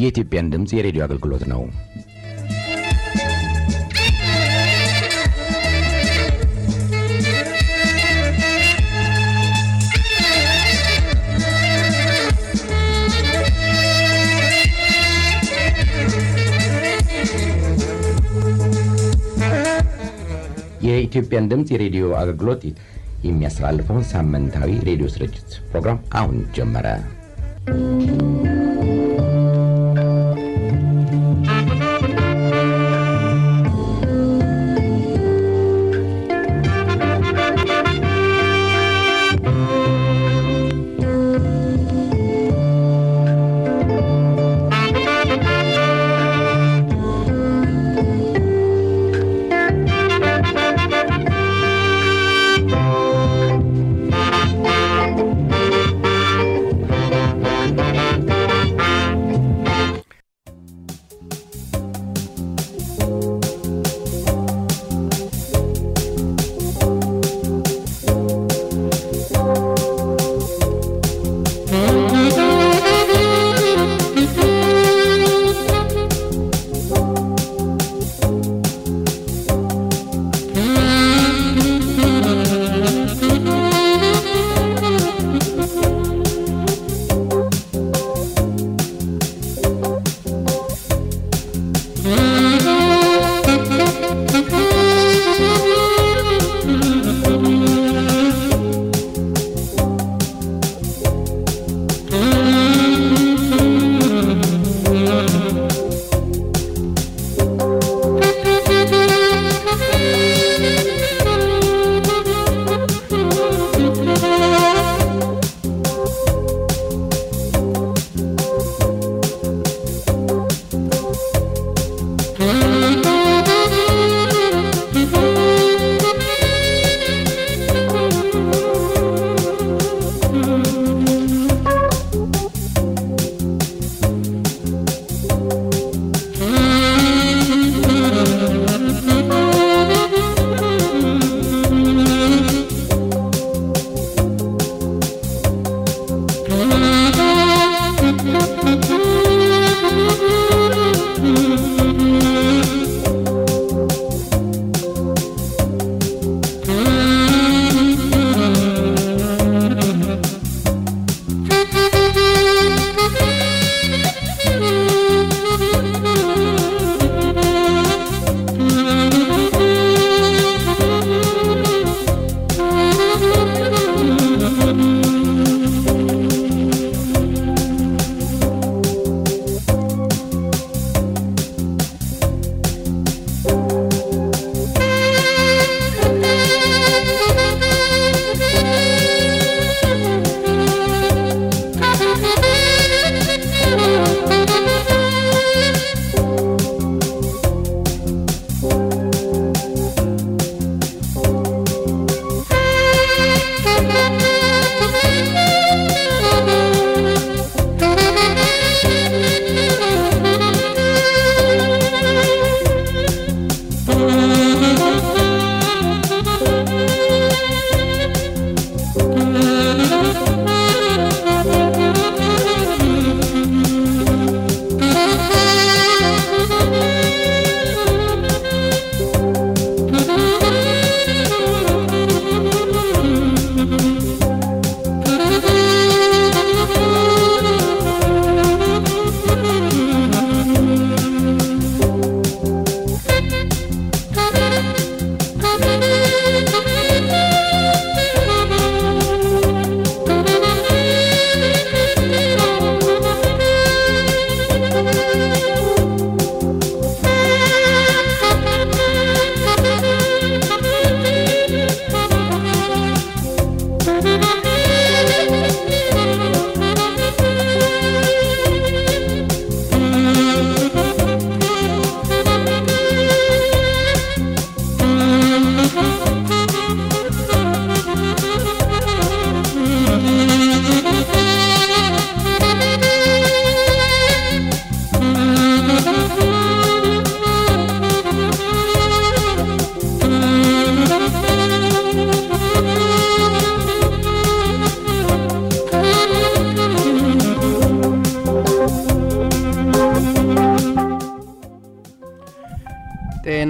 የኢትዮጵያን ድምፅ የሬዲዮ አገልግሎት ነው። የኢትዮጵያን ድምፅ የሬዲዮ አገልግሎት የሚያስተላልፈውን ሳምንታዊ ሬዲዮ ስርጭት ፕሮግራም አሁን ጀመረ።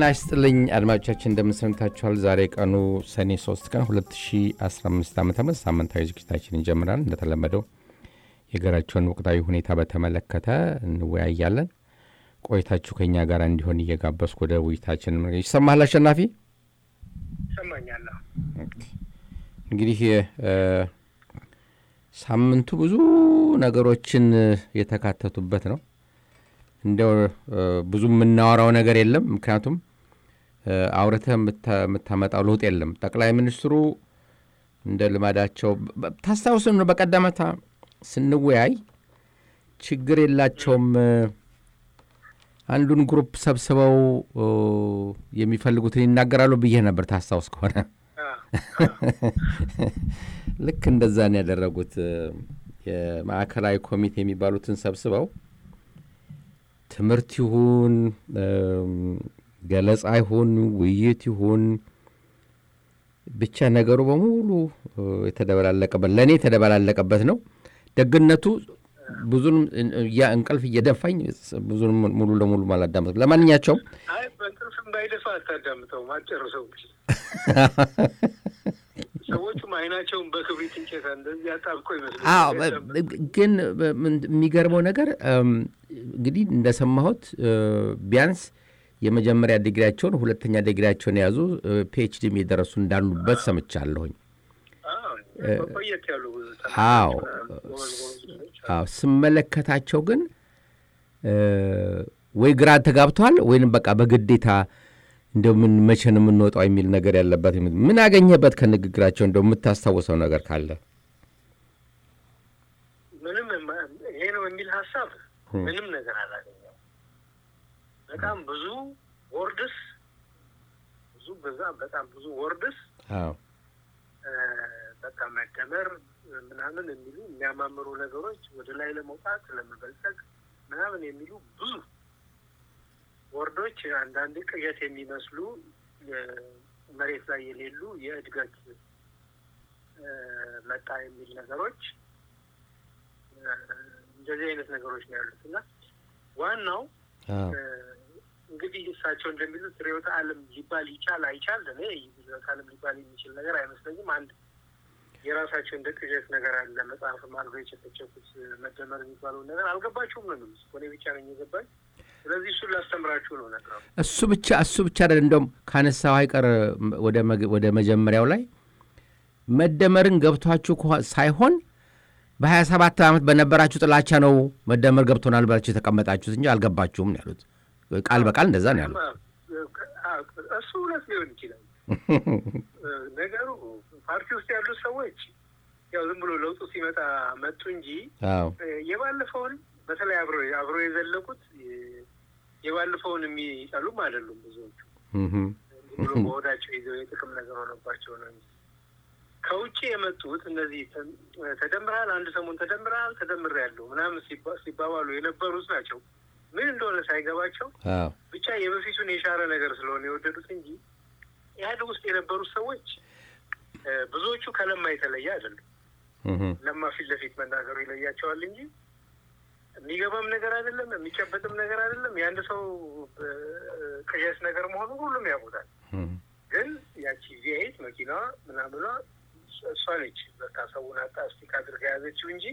ጤና ይስጥልኝ አድማጮቻችን፣ እንደምንሰምታችኋል። ዛሬ ቀኑ ሰኔ 3 ቀን 2015 ዓ ም ሳምንታዊ ዝግጅታችን ይጀምራል። እንደተለመደው የሀገራቸውን ወቅታዊ ሁኔታ በተመለከተ እንወያያለን። ቆይታችሁ ከኛ ጋር እንዲሆን እየጋበዝኩ ወደ ውይይታችን ይሰማሃል። አሸናፊ ይሰማኛለሁ። እንግዲህ ሳምንቱ ብዙ ነገሮችን የተካተቱበት ነው። እንደው ብዙ የምናወራው ነገር የለም። ምክንያቱም አውርተህ የምታመጣው ለውጥ የለም። ጠቅላይ ሚኒስትሩ እንደ ልማዳቸው ታስታውስ ነው፣ በቀደመታ ስንወያይ ችግር የላቸውም አንዱን ግሩፕ ሰብስበው የሚፈልጉትን ይናገራሉ ብዬ ነበር። ታስታውስ ከሆነ ልክ እንደዛ ነው ያደረጉት። የማዕከላዊ ኮሚቴ የሚባሉትን ሰብስበው ትምህርት ይሁን ገለጻ ይሁን ውይይት ይሁን ብቻ ነገሩ በሙሉ የተደበላለቀበት ለእኔ የተደበላለቀበት ነው። ደግነቱ ብዙንም ያ እንቅልፍ እየደፋኝ ብዙንም ሙሉ ለሙሉ አላዳመጥኩም። ለማንኛቸውም አይ በእንቅልፍም ባይደፋ አታዳምጠውም፣ አትጨርሰው። ሰዎቹም አይናቸውን በክብሪት እንጨት እንደዚህ አጣብቆ ይመስላል። ግን የሚገርመው ነገር እንግዲህ እንደሰማሁት ቢያንስ የመጀመሪያ ዲግሪያቸውን ሁለተኛ ዲግሪያቸውን የያዙ ፒኤችዲም የደረሱ እንዳሉበት ሰምቻለሁኝ። ቆየት ያሉ አዎ አዎ ስመለከታቸው ግን ወይ ግራ ተጋብተዋል ወይንም በቃ በግዴታ እንደው ምን መቼ ነው የምንወጣው የሚል ነገር ያለበት። ምን አገኘበት ከንግግራቸው እንደው የምታስታውሰው ነገር ካለ? ምንም ይሄ ነው የሚል ሀሳብ ምንም ነገር አላገኘው። በጣም ብዙ ወርድስ ብዙ በዛ በጣም ብዙ ወርድስ በቃ መደመር ምናምን የሚሉ የሚያማምሩ ነገሮች ወደ ላይ ለመውጣት ለመበልጸግ ምናምን የሚሉ ብዙ ወርዶች አንዳንድ ቅዠት የሚመስሉ መሬት ላይ የሌሉ የእድገት መጣ የሚል ነገሮች እንደዚህ አይነት ነገሮች ነው ያሉት እና ዋናው እንግዲህ እሳቸው እንደሚሉት ርዕዮተ ዓለም ሊባል ይቻል አይቻል እኔ ርዕዮተ ዓለም ሊባል የሚችል ነገር አይመስለኝም። አንድ የራሳቸው እንደ ቅዠት ነገር አለ። መጽሐፍም አድርገው የጨፈጨፉት መደመር የሚባለውን ነገር አልገባችሁም ነው የሚሉት። እኔ ብቻ ነኝ የገባኝ። ስለዚህ እሱን ላስተምራችሁ ነው ነገሩ። እሱ ብቻ እሱ ብቻ አይደለም። እንደውም ካነሳው አይቀር ወደ መጀመሪያው ላይ መደመርን ገብቷችሁ ሳይሆን በሀያ ሰባት ዓመት በነበራችሁ ጥላቻ ነው መደመር ገብቶናል ብላችሁ የተቀመጣችሁት እንጂ አልገባችሁም ነው ያሉት። ቃል በቃል እንደዛ ነው ያሉት። እሱ እውነት ሊሆን ይችላል። ነገሩ ፓርቲ ውስጥ ያሉት ሰዎች ያው ዝም ብሎ ለውጡ ሲመጣ መጡ እንጂ የባለፈውን በተለይ አብሮ አብሮ የዘለቁት የባለፈውን የሚጠሉም አይደሉም ብዙዎቹ። ብሎ በሆዳቸው ይዘው የጥቅም ነገር ሆነባቸው ነው እንጂ ከውጭ የመጡት እነዚህ ተደምረሃል፣ አንድ ሰሞን ተደምረሃል፣ ተደምሬያለሁ ምናምን ሲባባሉ የነበሩት ናቸው። ምን እንደሆነ ሳይገባቸው ብቻ የበፊቱን የሻረ ነገር ስለሆነ የወደዱት እንጂ ኢህአዴግ ውስጥ የነበሩት ሰዎች ብዙዎቹ ከለማ የተለየ አይደሉም። ለማ ፊት ለፊት መናገሩ ይለያቸዋል እንጂ የሚገባም ነገር አይደለም፣ የሚጨበጥም ነገር አይደለም። የአንድ ሰው ቅዠት ነገር መሆኑ ሁሉም ያውቁታል። ግን ያቺ ቪኤት መኪናዋ ምናምኗ እሷ ነች በቃ ሰውን አጣ ስቲክ አድርጋ የያዘችው እንጂ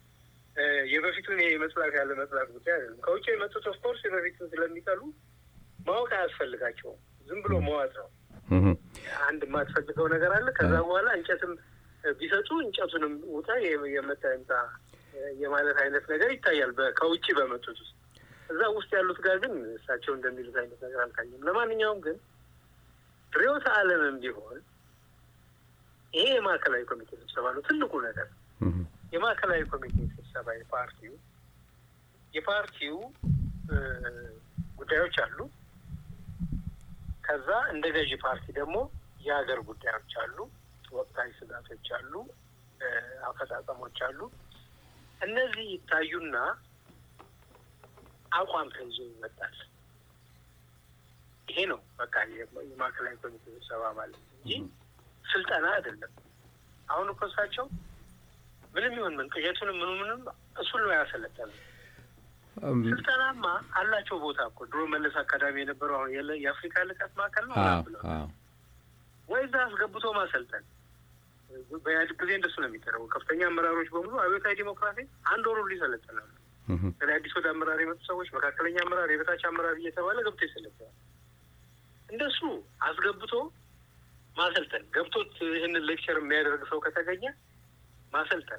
የበፊቱን የመጽላት ያለ መጽላት ጉዳይ አይደለም። ከውጭ የመጡት ኦፍኮርስ የበፊቱን ስለሚጠሉ ማወቅ አያስፈልጋቸውም። ዝም ብሎ መዋጥ ነው። አንድ የማትፈልገው ነገር አለ። ከዛ በኋላ እንጨትም ቢሰጡ እንጨቱንም ውጣ የመጣ ይምጣ የማለት አይነት ነገር ይታያል ከውጭ በመጡት ውስጥ። እዛ ውስጥ ያሉት ጋር ግን እሳቸው እንደሚሉት አይነት ነገር አልታየም። ለማንኛውም ግን ርዕዮተ ዓለምም ቢሆን ይሄ የማዕከላዊ ኮሚቴ ስብሰባ ነው ትልቁ ነገር። የማዕከላዊ ኮሚቴ ስብሰባ የፓርቲው የፓርቲው ጉዳዮች አሉ። ከዛ እንደ ገዢ ፓርቲ ደግሞ የሀገር ጉዳዮች አሉ፣ ወቅታዊ ስጋቶች አሉ፣ አፈጻጸሞች አሉ። እነዚህ ይታዩና አቋም ተይዞ ይመጣል። ይሄ ነው በቃ የማዕከላዊ ኮሚቴ ስብሰባ ማለት እንጂ ስልጠና አይደለም። አሁን እኮ እሳቸው ምንም ይሁን ምን ቅዠቱንም ምኑ ምንም እሱን ነው ያሰለጠነ ስልጠናማ አላቸው ቦታ እኮ ድሮ መለስ አካዳሚ የነበረው አሁን የአፍሪካ ልቀት ማዕከል ነው ብለው ወይ እዛ አስገብቶ ማሰልጠን በኢህአዴግ ጊዜ እንደሱ ነው የሚደረገው። ከፍተኛ አመራሮች በሙሉ አብዮታዊ ዲሞክራሲ አንድ ወሩ ይሰለጥናሉ። ስለ አዲስ ወደ አመራር የመጡ ሰዎች መካከለኛ አመራር፣ የበታች አመራር እየተባለ ገብቶ ይሰለጥናል። እንደሱ አስገብቶ ማሰልጠን ገብቶት ይህንን ሌክቸር የሚያደርግ ሰው ከተገኘ ማሰልጠን።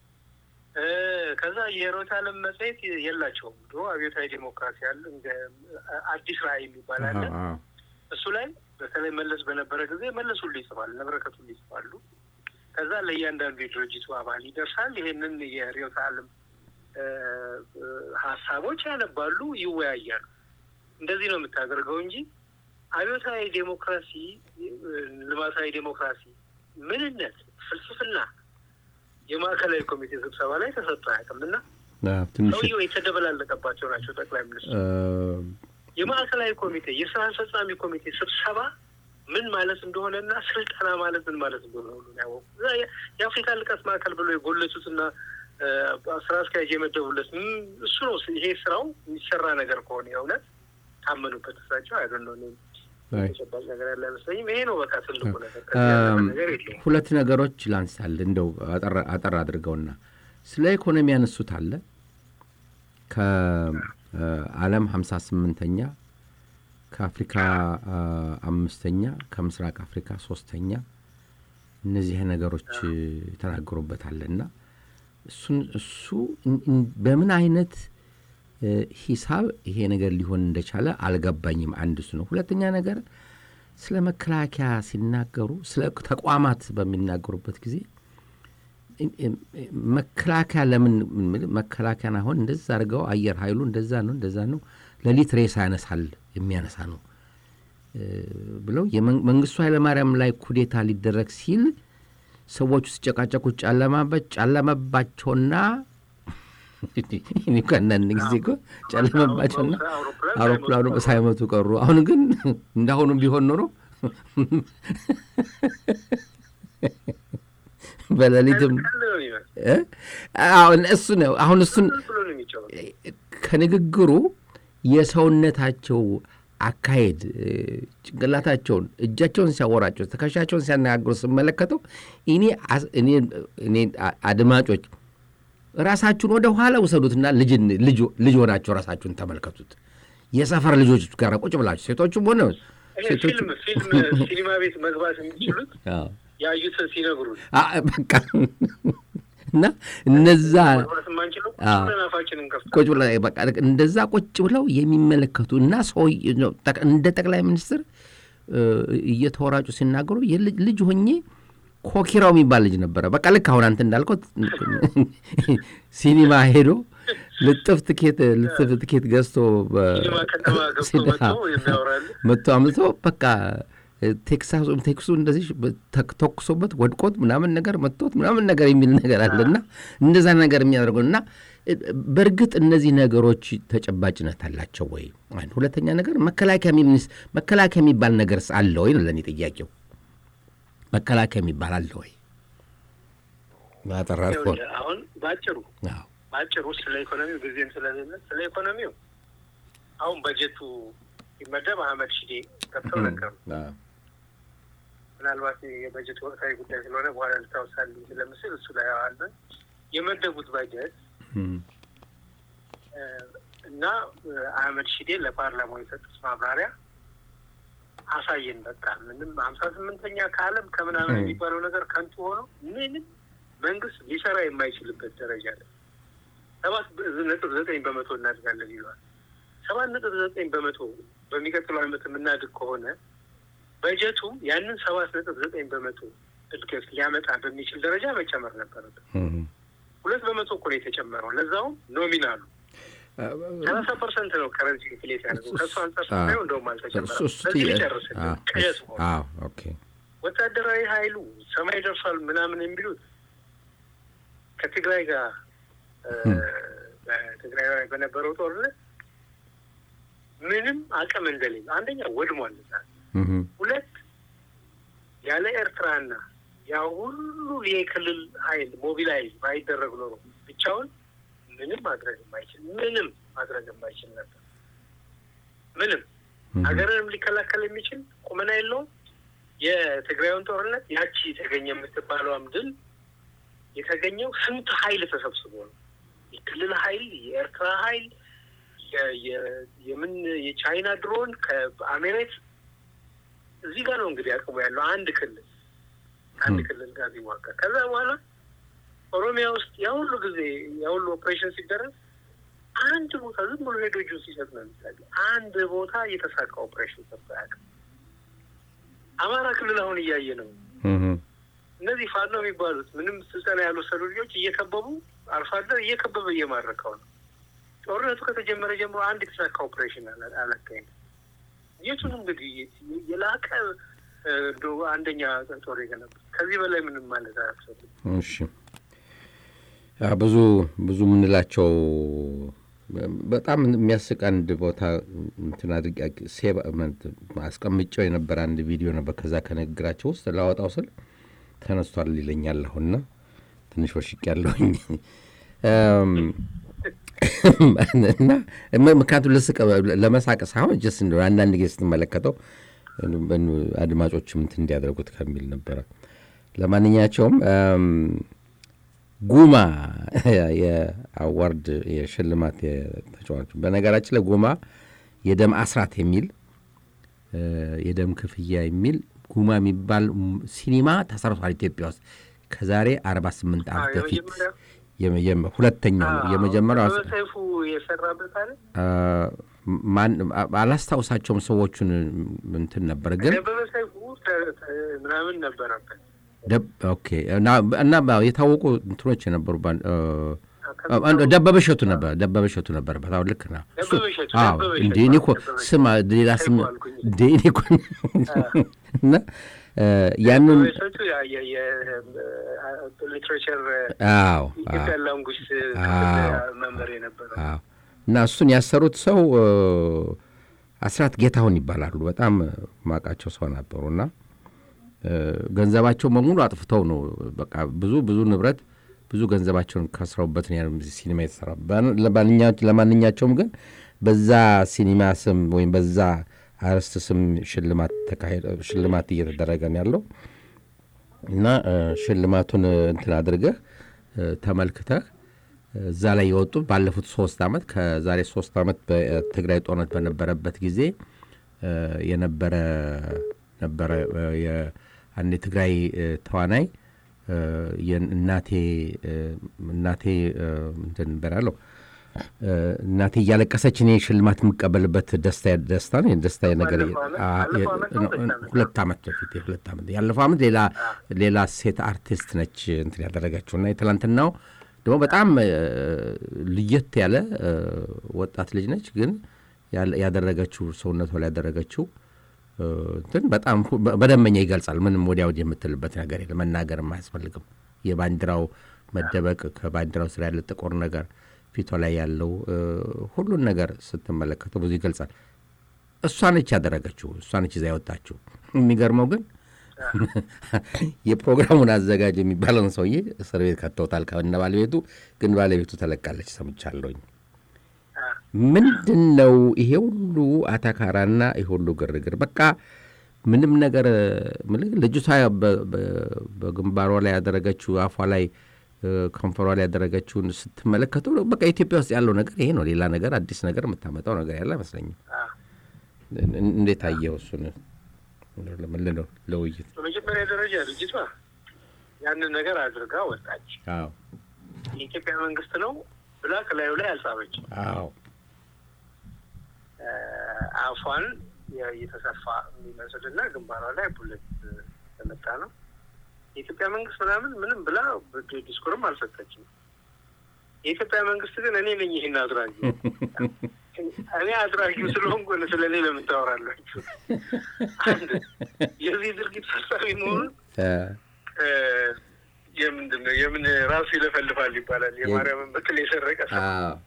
ከዛ የሮት ዓለም መጽሔት የላቸውም። ድሮ አብዮታዊ ዲሞክራሲ አለ፣ እንደ አዲስ ራዕይ የሚባል አለ። እሱ ላይ በተለይ መለስ በነበረ ጊዜ መለስ ሁሉ ይጽፋል፣ ነበረከት ሁሉ ይጽፋሉ። ከዛ ለእያንዳንዱ የድርጅቱ አባል ይደርሳል። ይሄንን የርዕዮተ ዓለም ሀሳቦች ያነባሉ፣ ይወያያሉ። እንደዚህ ነው የምታደርገው እንጂ አብዮታዊ ዴሞክራሲ፣ ልማታዊ ዴሞክራሲ ምንነት፣ ፍልስፍና የማዕከላዊ ኮሚቴ ስብሰባ ላይ ተሰጥቶ አያውቅም እና ሰውየው የተደበላለቀባቸው ናቸው። ጠቅላይ ሚኒስትሩ የማዕከላዊ ኮሚቴ የስራ አስፈጻሚ ኮሚቴ ስብሰባ ምን ማለት እንደሆነና ስልጠና ማለት ምን ማለት እንደሆነ ሁሉ ያወቁ የአፍሪካ ልቀት ማዕከል ብሎ የጎለቱትና ስራ አስኪያጅ የመደቡለት እሱ ነው። ይሄ ስራው የሚሰራ ነገር ከሆነ የእውነት ታመኑበት እሳቸው አይደለ ተጨባጭ ነገር ያለ አይመስለኝም። ይሄ ነው በቃ ትልቁ ነገር። ነገር የለም። ሁለት ነገሮች ላንሳል እንደው አጠር አድርገውና ስለ ኢኮኖሚ ያነሱት አለ ከዓለም ሀምሳ ስምንተኛ ከአፍሪካ አምስተኛ ከምስራቅ አፍሪካ ሶስተኛ እነዚህ ነገሮች የተናገሩበታለና እሱን እሱ በምን አይነት ሂሳብ ይሄ ነገር ሊሆን እንደቻለ አልገባኝም። አንድ እሱ ነው። ሁለተኛ ነገር ስለ መከላከያ ሲናገሩ ስለ ተቋማት በሚናገሩበት ጊዜ መከላከያ ለምን መከላከያን አሁን እንደዛ አድርገው አየር ኃይሉ እንደዛ ነው እንደዛ ነው ሌሊት ሬሳ ያነሳል የሚያነሳ ነው ብለው መንግስቱ ኃይለማርያም ላይ ኩዴታ ሊደረግ ሲል ሰዎቹ ሲጨቃጨቁ ጨለመባቸውና ከአንዳንድ ጊዜ እኮ ጨለመባቸውና አውሮፕላኑ ሳይመቱ ቀሩ። አሁን ግን እንዳሁኑ ቢሆን ኖሮ በሌሊትም እሱ ነው። አሁን እሱን ከንግግሩ የሰውነታቸው አካሄድ ጭንቅላታቸውን እጃቸውን ሲያወራቸው ትከሻቸውን ሲያነጋግሩ ስመለከተው እኔ አድማጮች ራሳችሁን ወደ ኋላ ውሰዱትና ልጅ ሆናቸው ራሳችሁን ተመልከቱት። የሰፈር ልጆች ጋር ቁጭ ብላችሁ ሴቶቹም ሆነ ፊልም ሲኒማ ቤት መግባት የሚችሉት ያዩትን ሲነግሩ በቃ እና እነዛ ቁጭ ብለው በቃ እንደዛ ቁጭ ብለው የሚመለከቱ እና ሰው እንደ ጠቅላይ ሚኒስትር እየተወራጩ ሲናገሩ ልጅ ሆኜ ኮኪራው የሚባል ልጅ ነበረ። በቃ ልክ አሁን አንተ እንዳልከው ሲኒማ ሄዶ ልጥፍ ትኬት ልጥፍ ትኬት ገዝቶ መጥቶ አምጥቶ በቃ ቴክሳስ ቴክሱ እንደዚህ ተኩሶበት ወድቆት ምናምን ነገር መጥቶት ምናምን ነገር የሚል ነገር አለና እንደዛ ነገር የሚያደርገው እና በእርግጥ እነዚህ ነገሮች ተጨባጭነት አላቸው ወይ? ሁለተኛ ነገር መከላከያ መከላከያ የሚባል ነገርስ አለ ወይ ነው ለእኔ ጥያቄው። መከላከያ የሚባል አለ ወይ? ባጠራ አሁን በአጭሩ በአጭሩ ስለ ኢኮኖሚው ጊዜም ስለሌለ ስለ ኢኮኖሚው አሁን በጀቱ ሲመደብ አህመድ ሺዴ ገብተው ነገሩ። ምናልባት የበጀት ወቅታዊ ጉዳይ ስለሆነ በኋላ ልታወሳልኝ ስለምስል እሱ ላይ አለ የመደቡት በጀት እና አህመድ ሺዴ ለፓርላማው የሰጡት ማብራሪያ አሳየን። በቃ ምንም ሀምሳ ስምንተኛ ከዓለም ከምናምን የሚባለው ነገር ከንቱ ሆኖ ምንም መንግስት ሊሰራ የማይችልበት ደረጃ ላይ ሰባት ነጥብ ዘጠኝ በመቶ እናድጋለን ይለዋል። ሰባት ነጥብ ዘጠኝ በመቶ በሚቀጥለው ዓመት የምናድግ ከሆነ በጀቱ ያንን ሰባት ነጥብ ዘጠኝ በመቶ እድገት ሊያመጣ በሚችል ደረጃ መጨመር ነበረበት። ሁለት በመቶ እኮ ነው የተጨመረው፣ ለዛውም ኖሚናሉ ሰላሳ ፐርሰንት ነው ከረንሲ ኢንፍሌት ያደርገው። ከእሱ አንጻር ስናየው እንደውም አልተጨመረም። በዚህ ሊጨርስ ቅዠት ሆነ። ወታደራዊ ኃይሉ ሰማይ ደርሷል ምናምን የሚሉት ከትግራይ ጋር በትግራይ ላይ በነበረው ጦርነት ምንም አቅም እንደሌለ አንደኛ ወድሟል። ሁለት ያለ ኤርትራና ያ ሁሉ የክልል ኃይል ሞቢላይዝ ባይደረግ ኖሮ ብቻውን ምንም ማድረግ የማይችል ምንም ማድረግ የማይችል ነበር። ምንም ሀገርንም ሊከላከል የሚችል ቁመና የለውም። የትግራዩን ጦርነት ያቺ የተገኘ የምትባለውም ድል የተገኘው ስንት ኃይል ተሰብስቦ ነው። የክልል ኃይል፣ የኤርትራ ኃይል፣ የምን የቻይና ድሮን ከአሜሬት እዚህ ጋር ነው እንግዲህ አቅሙ ያለው አንድ ክልል አንድ ክልል ጋር ሲሟቀር ከዛ በኋላ ኦሮሚያ ውስጥ ያ ሁሉ ጊዜ ያ ሁሉ ኦፕሬሽን ሲደረግ አንድ ቦታ ዝም ብሎ ሄዶ እጁን ሲሰጥ ነው የሚታየው። አንድ ቦታ የተሳካ ኦፕሬሽን ሰጥቶ አያውቅም። አማራ ክልል አሁን እያየ ነው። እነዚህ ፋኖ የሚባሉት ምንም ስልጠና ያልወሰዱ ልጆች እየከበቡ አርሶ አደር እየከበበ እየማረከው ነው። ጦርነቱ ከተጀመረ ጀምሮ አንድ የተሳካ ኦፕሬሽን አላካሄድም። የቱን እንግዲህ የላቀ አንደኛ ጦር የገነቡት ከዚህ በላይ ምንም ማለት አያስፈልግም። እሺ ብዙ ብዙ የምንላቸው በጣም የሚያስቅ አንድ ቦታ እንትን አድርጌ ሴቭ አስቀምጨው የነበረ አንድ ቪዲዮ ነበር። ከዛ ከንግግራቸው ውስጥ ላወጣው ስል ተነስቷል ይለኛል። አሁንና ትንሽ ወሽቅ ያለሁኝ እና ምክንያቱም ልስቅ ለመሳቅ ሳይሆን ጀስ አንዳንድ ጊዜ ስትመለከተው አድማጮችም እንትን እንዲያደርጉት ከሚል ነበረ። ለማንኛቸውም ጉማ የአዋርድ የሽልማት ተጫዋቹ በነገራችን ላይ ጉማ የደም አስራት የሚል የደም ክፍያ የሚል ጉማ የሚባል ሲኒማ ተሰርቷል ኢትዮጵያ ውስጥ ከዛሬ አርባ ስምንት ዓመት በፊት ሁለተኛው የመጀመሪያው ሰይፉ የሰራበት አለ አላስታውሳቸውም ሰዎቹን እንትን ነበር ግን ደበበ ሰይፉ ምናምን ነበረበት ኦኬ እና የታወቁ እንትኖች የነበሩ ደበበ እሸቱ ነበር ደበበ እሸቱ ነበረበት። አሁን ልክ ነው። እንደ እኔ እኮ ስም ሌላ ስም እንደ እኔ እኮ እና ያንን ሊትሬቸር አዎ ኢትዮጵያ ላንጉጅ መምህር የነበረ እና እሱን ያሰሩት ሰው አስራት ጌታሁን ይባላሉ። በጣም ማቃቸው ሰው ነበሩ እና ገንዘባቸው በሙሉ አጥፍተው ነው በቃ ብዙ ብዙ ንብረት ብዙ ገንዘባቸውን ከስረውበት ሲኒማ የተሰራ ለማንኛቸውም ግን በዛ ሲኒማ ስም ወይም በዛ አርዕስት ስም ሽልማት እየተደረገ ነው ያለው እና ሽልማቱን እንትን አድርገህ ተመልክተህ እዛ ላይ የወጡ ባለፉት ሶስት ዓመት ከዛሬ ሶስት ዓመት በትግራይ ጦርነት በነበረበት ጊዜ የነበረ ነበረ አንድ የትግራይ ተዋናይ እናቴ እናቴ እንትን በላለው እናቴ እያለቀሰች እኔ ሽልማት የምቀበልበት ደስታ ደስታ ነው ደስታ ነገር ሁለት ዓመት በፊት ሁለት ዓመት ያለፈው ዓመት ሌላ ሌላ ሴት አርቲስት ነች እንትን ያደረገችው እና የትላንትናው ደግሞ በጣም ልየት ያለ ወጣት ልጅ ነች ግን ያደረገችው ሰውነቷ ላይ ያደረገችው እንትን በጣም በደንበኛ ይገልጻል። ምንም ወዲያ ወዲህ የምትልበት ነገር የለም። መናገርም አያስፈልግም። የባንዲራው መደበቅ ከባንዲራው ስር ያለ ጥቁር ነገር ፊቷ ላይ ያለው ሁሉን ነገር ስትመለከተው ብዙ ይገልጻል። እሷ ነች ያደረገችው፣ እሷ ነች ይዛ ያወጣችው። የሚገርመው ግን የፕሮግራሙን አዘጋጅ የሚባለውን ሰውዬ እስር ቤት ከተውታል ከነ ባለቤቱ። ግን ባለቤቱ ተለቃለች ሰምቻለሁኝ። ምንድን ነው ይሄ ሁሉ አታካራና ይሄ ሁሉ ግርግር? በቃ ምንም ነገር ልጅቷ በግንባሯ ላይ ያደረገችው አፏ ላይ ከንፈሯ ላይ ያደረገችውን ስትመለከቱ በቃ ኢትዮጵያ ውስጥ ያለው ነገር ይሄ ነው። ሌላ ነገር አዲስ ነገር የምታመጣው ነገር ያለ አይመስለኝም። እንዴት አየው እሱን? ምንድን ነው ለውይይት በመጀመሪያ ደረጃ ልጅቷ ያንን ነገር አድርጋ ወጣች። የኢትዮጵያ መንግስት ነው ብላ ከላዩ ላይ አልጻፈችም። አዎ አፏን የተሰፋ የሚመስል እና ግንባሯ ላይ ቡለት ተመታ ነው። የኢትዮጵያ መንግስት ምናምን ምንም ብላ ዲስኩርም አልሰጠችም። የኢትዮጵያ መንግስት ግን እኔ ነኝ ይህን አድራጊ እኔ አድራጊው ስለሆንኩ ስለ እኔ ለምን ታወራላችሁ? አንድ የዚህ ድርጊት ፈጻሚ መሆኑን የምንድን ነው የምን ራሱ ይለፈልፋል ይባላል። የማርያምን በትል የሰረቀ ሰው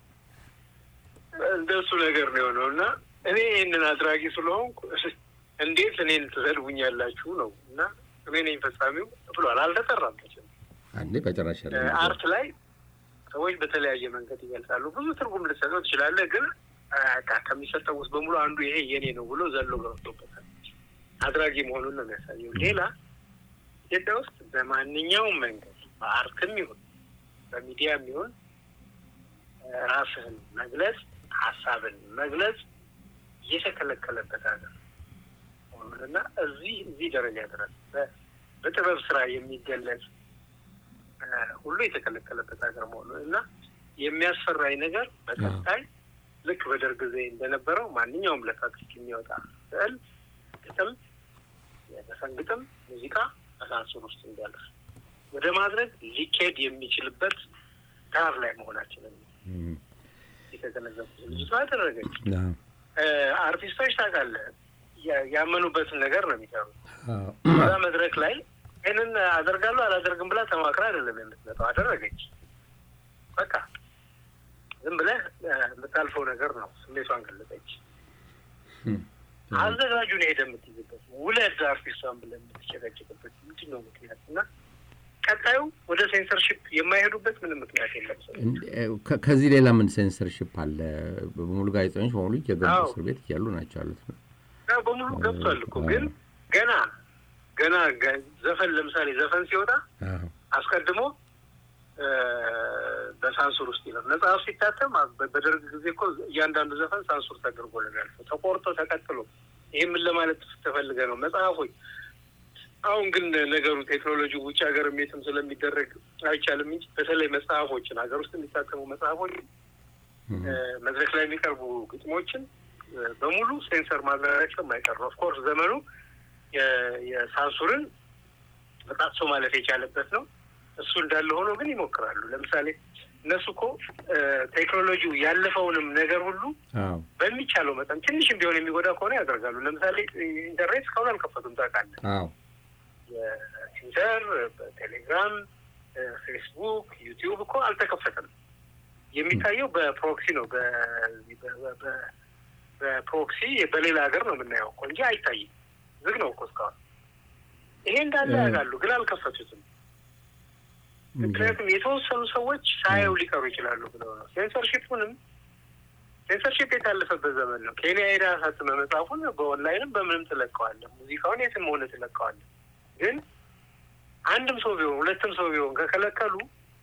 እንደሱ ነገር ነው የሆነው እና እኔ ይህንን አድራጊ ስለሆንኩ እንዴት እኔን ትሰድቡኛላችሁ ነው እና እኔ ነኝ ፈጻሚው ብሏል። አልተጠራም። አንዴ በጭራሽ አርት ላይ ሰዎች በተለያየ መንገድ ይገልጻሉ። ብዙ ትርጉም ልትሰጠው ትችላለህ። ግን ከሚሰጠው ውስጥ በሙሉ አንዱ ይሄ የኔ ነው ብሎ ዘሎ ገብቶበታል። አድራጊ መሆኑን ነው የሚያሳየው። ሌላ ኢትዮጵያ ውስጥ በማንኛውም መንገድ በአርትም ይሁን በሚዲያም ይሁን ራስህን መግለጽ ሀሳብን መግለጽ እየተከለከለበት ሀገር እና እዚህ እዚህ ደረጃ ድረስ በጥበብ ስራ የሚገለጽ ሁሉ የተከለከለበት ሀገር መሆኑ እና የሚያስፈራኝ ነገር በቀጣይ ልክ በደርግ ጊዜ እንደነበረው ማንኛውም ለፋክስ የሚወጣ ስዕል፣ ግጥም፣ የዘፈን ግጥም፣ ሙዚቃ በሳንሱር ውስጥ እንዲያልፍ ወደ ማድረግ ሊካሄድ የሚችልበት ዳር ላይ መሆናችንን የተገነዘብኩት ልጅቷ አደረገች። አርቲስቶች ታውቃለህ ያመኑበትን ነገር ነው የሚሰሩት። እዛ መድረክ ላይ ይህንን አደርጋለሁ አላደርግም ብላ ተማክራ አይደለም የምትመጣው። አደረገች። በቃ ዝም ብለህ የምታልፈው ነገር ነው። ስሜቷን ገለጸች። አዘጋጁን ሄደ የምትይዝበት ውለድ አርቲስቷን ብለህ የምትጨቀጭቅበት ምንድን ነው ምክንያት? እና ቀጣዩ ወደ ሴንሰርሽፕ የማይሄዱበት ምንም ምክንያት የለም። ከዚህ ሌላ ምን ሴንሰርሽፕ አለ? በሙሉ ጋዜጠኞች በሙሉ እየገቡ እስር ቤት እያሉ ናቸው ያሉት ነው በሙሉ ገብቷል እኮ ግን ገና ገና ዘፈን ለምሳሌ ዘፈን ሲወጣ አስቀድሞ በሳንሱር ውስጥ ይላል። መጽሐፍ ሲታተም በደርግ ጊዜ እኮ እያንዳንዱ ዘፈን ሳንሱር ተደርጎ ነው ያልፈው፣ ተቆርጦ ተቀጥሎ። ይህ ምን ለማለት ተፈልገ ነው? መጽሐፎች አሁን ግን ነገሩ ቴክኖሎጂ ውጭ ሀገር የትም ስለሚደረግ አይቻልም እንጂ በተለይ መጽሐፎችን ሀገር ውስጥ የሚታተሙ መጽሐፎች፣ መድረክ ላይ የሚቀርቡ ግጥሞችን በሙሉ ሴንሰር ማድረጋቸው የማይቀር ነው። ኦፍኮርስ ዘመኑ የሳንሱርን በጣጥሶ ማለፍ የቻለበት ነው። እሱ እንዳለ ሆኖ ግን ይሞክራሉ። ለምሳሌ እነሱ እኮ ቴክኖሎጂው ያለፈውንም ነገር ሁሉ በሚቻለው መጠን ትንሽም ቢሆን የሚጎዳ ከሆነ ያደርጋሉ። ለምሳሌ ኢንተርኔት እስካሁን አልከፈቱም ታውቃለህ። የትዊተር፣ ቴሌግራም፣ ፌስቡክ፣ ዩቲዩብ እኮ አልተከፈተም። የሚታየው በፕሮክሲ ነው በፕሮክሲ በሌላ ሀገር ነው የምናየው እኮ እንጂ አይታይም። ዝግ ነው እኮ እስካሁን። ይሄ እንዳለ ያውቃሉ፣ ግን አልከፈቱትም። ምክንያቱም የተወሰኑ ሰዎች ሳያዩ ሊቀሩ ይችላሉ ብለው ነው። ሴንሰርሺፑንም ሴንሰርሺፕ የታለፈበት ዘመን ነው። ኬንያ ሄዳ ሳትመ መጽሐፉን በኦንላይንም በምንም ትለቀዋለህ፣ ሙዚቃውን የትም ሆነ ትለቀዋለህ። ግን አንድም ሰው ቢሆን ሁለትም ሰው ቢሆን ከከለከሉ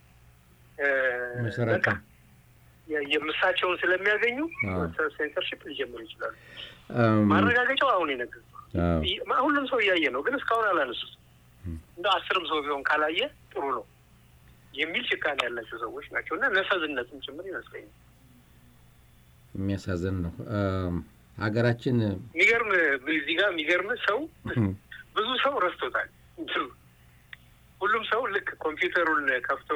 በቃ የምሳቸውን ስለሚያገኙ ሴንሰርሺፕ ሊጀምሩ ይችላሉ። ማረጋገጫው አሁን ይነግር ሁሉም ሰው እያየ ነው፣ ግን እስካሁን አላነሱት። እንደ አስርም ሰው ቢሆን ካላየ ጥሩ ነው የሚል ጭካኔ ያላቸው ሰዎች ናቸው እና ነፈዝነትም ጭምር ይመስለኛል። የሚያሳዝን ነው። ሀገራችን የሚገርም እዚህ ጋር የሚገርም ሰው ብዙ ሰው ረስቶታል። ሁሉም ሰው ልክ ኮምፒውተሩን ከፍቶ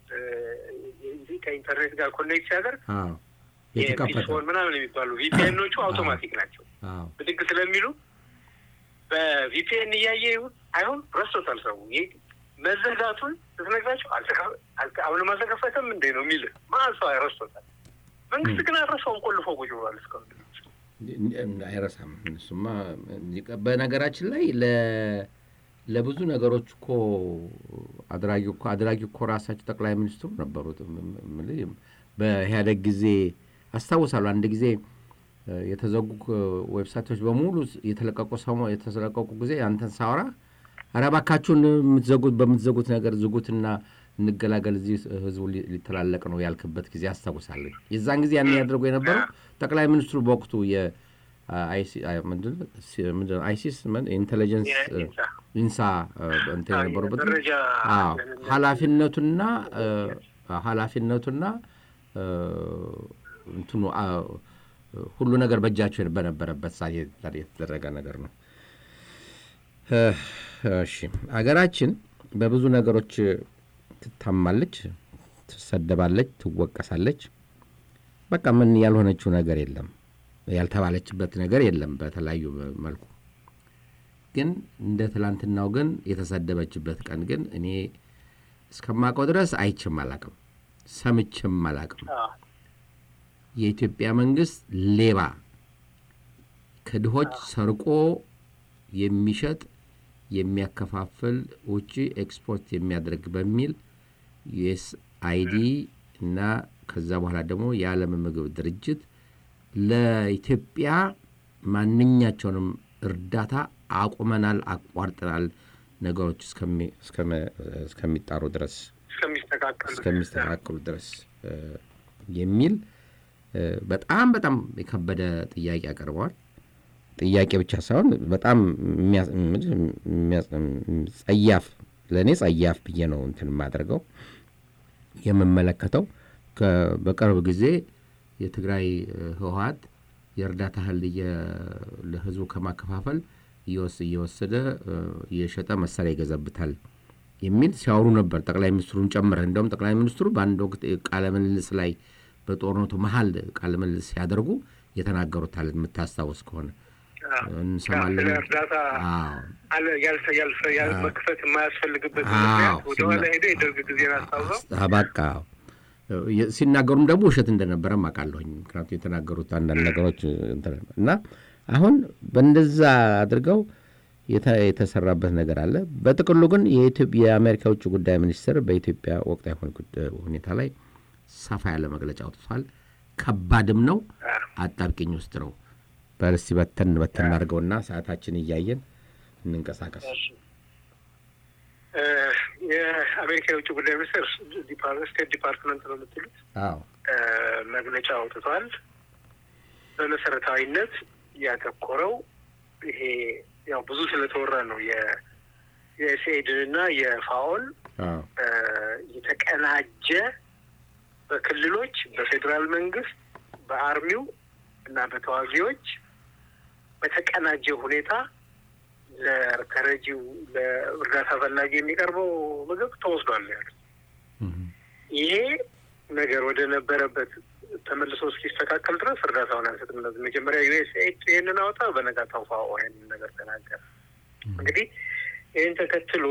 ከኢንተርኔት ጋር ኮኔክት ሲያደርግ ፒስፎን ምናምን የሚባሉ ቪፒኤኖቹ አውቶማቲክ ናቸው። ብድግ ስለሚሉ በቪፒኤን እያየ ይሁን አይሁን ረስቶታል ሰው መዘጋቱን ስትነግራቸው አሁንም አልተከፈተም እንዴ ነው የሚል ማን ሰው ረስቶታል። መንግስት ግን አልረሳውም፣ ቆልፎ ቁጭ ብሏል እስካሁን አይረሳም። እሱማ በነገራችን ላይ ለብዙ ነገሮች እኮ አድራጊ እኮ አድራጊ እኮ ራሳቸው ጠቅላይ ሚኒስትሩ ነበሩት። በኢህአደግ ጊዜ አስታውሳሉ። አንድ ጊዜ የተዘጉ ዌብሳይቶች በሙሉ የተለቀቁ ሰሞ የተለቀቁ ጊዜ አንተን ሳወራ ኧረ እባካችሁን የምትዘጉት በምትዘጉት ነገር ዝጉትና እንገላገል እዚህ ህዝቡ ሊተላለቅ ነው ያልክበት ጊዜ አስታውሳለኝ። የዛን ጊዜ ያን ያደርጉ የነበረው ጠቅላይ ሚኒስትሩ በወቅቱ አይሲስ ኢንቴሊጀንስ ኢንሳ እንትን የነበሩበት ኃላፊነቱና ኃላፊነቱና እንትኑ ሁሉ ነገር በእጃቸው በነበረበት ሰዓት የተደረገ ነገር ነው። እሺ አገራችን በብዙ ነገሮች ትታማለች፣ ትሰደባለች፣ ትወቀሳለች። በቃ ምን ያልሆነችው ነገር የለም፣ ያልተባለችበት ነገር የለም። በተለያዩ መልኩ ግን እንደ ትላንትናው ግን የተሰደበችበት ቀን ግን እኔ እስከማውቀው ድረስ አይችም አላቅም፣ ሰምችም አላቅም። የኢትዮጵያ መንግስት ሌባ ከድሆች ሰርቆ የሚሸጥ የሚያከፋፍል ውጭ ኤክስፖርት የሚያደርግ በሚል ዩኤስ አይዲ እና ከዛ በኋላ ደግሞ የዓለም ምግብ ድርጅት ለኢትዮጵያ ማንኛቸውንም እርዳታ አቁመናል፣ አቋርጠናል ነገሮች እስከሚጣሩ ድረስ እስከሚስተካከሉ ድረስ የሚል በጣም በጣም የከበደ ጥያቄ አቅርበዋል። ጥያቄ ብቻ ሳይሆን በጣም ጸያፍ ለእኔ ጸያፍ ብዬ ነው እንትን የማደርገው የምመለከተው። በቅርብ ጊዜ የትግራይ ህወሀት የእርዳታ እህል ለህዝቡ ከማከፋፈል እየወሰደ እየሸጠ መሳሪያ ይገዛብታል የሚል ሲያወሩ ነበር፣ ጠቅላይ ሚኒስትሩን ጨምረህ። እንደውም ጠቅላይ ሚኒስትሩ በአንድ ወቅት ቃለ ምልልስ ላይ በጦርነቱ መሀል ቃለ ምልልስ ሲያደርጉ የተናገሩታል የምታስታውስ ከሆነ እንሰማለን። እርዳታ መክፈት የማያስፈልግበት ምክንያት ወደኋላ ሄደ የደርግ ጊዜን አስታውሰው በቃ ሲናገሩም ደግሞ ውሸት እንደነበረም አውቃለሁኝ። ምክንያቱም የተናገሩት አንዳንድ ነገሮች እና አሁን በእንደዛ አድርገው የተሰራበት ነገር አለ። በጥቅሉ ግን የአሜሪካ ውጭ ጉዳይ ሚኒስትር በኢትዮጵያ ወቅታዊ ሁኔታ ላይ ሰፋ ያለ መግለጫ አውጥቷል። ከባድም ነው፣ አጣብቂኝ ውስጥ ነው። በርስቲ በተን በተን አድርገውና ሰዓታችን እያየን እንንቀሳቀስ። የአሜሪካ የውጭ ጉዳይ ሚኒስትር ስቴት ዲፓርትመንት ነው የምትሉት መግለጫ አውጥቷል። በመሰረታዊነት ያተኮረው ይሄ ያው ብዙ ስለተወራ ነው የዩኤስኤድን እና የፋኦን የተቀናጀ በክልሎች በፌዴራል መንግስት በአርሚው እና በተዋጊዎች በተቀናጀ ሁኔታ ለተረጂው ለእርዳታ ፈላጊ የሚቀርበው ምግብ ተወስዷል ያሉት። ይሄ ነገር ወደ ነበረበት ተመልሶ እስኪስተካከል ድረስ እርዳታውን አንሰጥም። እነዚህ መጀመሪያ ዩኤስኤድ ይህንን አወጣ፣ በነጋታው ፋኦ ይህንን ነገር ተናገረ። እንግዲህ ይህን ተከትሎ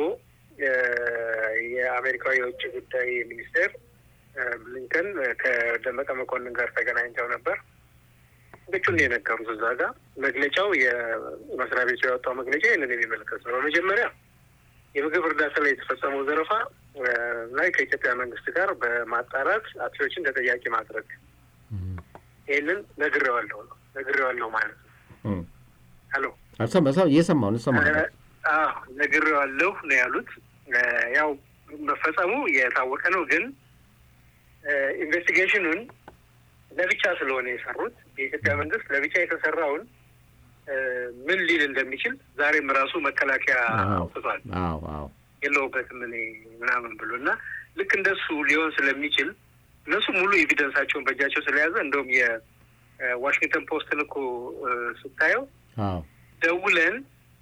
የአሜሪካዊ የውጭ ጉዳይ ሚኒስቴር ብሊንከን ከደመቀ መኮንን ጋር ተገናኝተው ነበር። ብቹን የነገሩት እዛ ጋር መግለጫው የመስሪያ ቤቱ ያወጣው መግለጫ ይህንን የሚመለከት ነው። በመጀመሪያ የምግብ እርዳታ ላይ የተፈጸመው ዘረፋ ላይ ከኢትዮጵያ መንግስት ጋር በማጣራት አጥፊዎችን ተጠያቂ ማድረግ ይህንን ነግሬዋለሁ ነው ነግሬዋለሁ ማለት ነው። ሄሎ እየሰማሁ ነው ነግሬዋለሁ ነው ያሉት። ያው መፈጸሙ የታወቀ ነው ግን ኢንቨስቲጌሽኑን ለብቻ ስለሆነ የሰሩት የኢትዮጵያ መንግስት ለብቻ የተሰራውን ምን ሊል እንደሚችል ዛሬም ራሱ መከላከያ አውጥቷል። የለውበትም እኔ ምናምን ብሎ እና ልክ እንደሱ ሊሆን ስለሚችል እነሱ ሙሉ ኤቪደንሳቸውን በእጃቸው ስለያዘ እንደውም የዋሽንግተን ፖስትን እኮ ስታየው ደውለን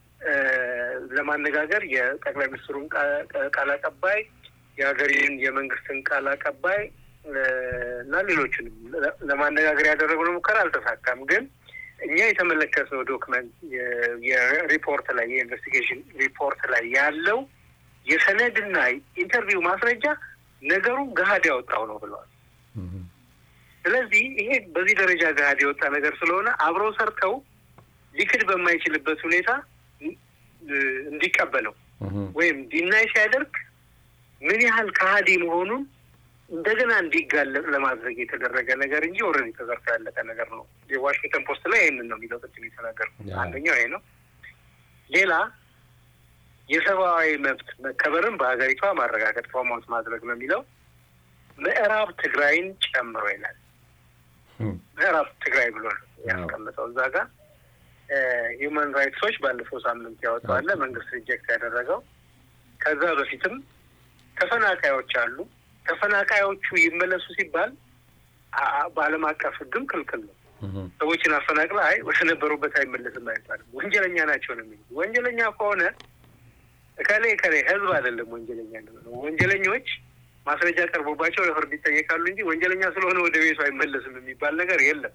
ለማነጋገር የጠቅላይ ሚኒስትሩን ቃል አቀባይ የሀገሬን የመንግስትን ቃል አቀባይ እና ሌሎችንም ለማነጋገር ያደረግነው ሙከራ አልተሳካም። ግን እኛ የተመለከትነው ዶክመንት የሪፖርት ላይ የኢንቨስቲጌሽን ሪፖርት ላይ ያለው የሰነድና ኢንተርቪው ማስረጃ ነገሩ ገሀድ ያወጣው ነው ብለዋል። ስለዚህ ይሄ በዚህ ደረጃ ገሀድ የወጣ ነገር ስለሆነ አብረው ሰርተው ሊክድ በማይችልበት ሁኔታ እንዲቀበለው ወይም ዲናይ ሲያደርግ ምን ያህል ከሀዲ መሆኑን እንደገና እንዲጋለጥ ለማድረግ የተደረገ ነገር እንጂ ኦልሬዲ ተዘርቶ ያለቀ ነገር ነው። የዋሽንግተን ፖስት ላይ ይህንን ነው የሚለው ቅድም የተናገርኩት አንደኛው ይሄ ነው። ሌላ የሰብአዊ መብት መከበርን በሀገሪቷ ማረጋገጥ ፕሮሞት ማድረግ ነው የሚለው ምዕራብ ትግራይን ጨምሮ ይላል። ምዕራብ ትግራይ ብሎ ነው ያስቀምጠው እዛ ጋር ሂውማን ራይትሶች ባለፈው ሳምንት ያወጣዋለ መንግስት ሪጀክት ያደረገው ከዛ በፊትም ተፈናቃዮች አሉ። ተፈናቃዮቹ ይመለሱ ሲባል በዓለም አቀፍ ሕግም ክልክል ነው። ሰዎችን አፈናቅለ አይ ወደ ነበሩበት አይመለስም አይባልም። ወንጀለኛ ናቸው ነው የሚሉት። ወንጀለኛ ከሆነ እከሌ እከሌ ህዝብ አይደለም ወንጀለኛ ነው። ወንጀለኞች ማስረጃ ቀርቦባቸው ለፍርድ ይጠየቃሉ እንጂ ወንጀለኛ ስለሆነ ወደ ቤቱ አይመለስም የሚባል ነገር የለም።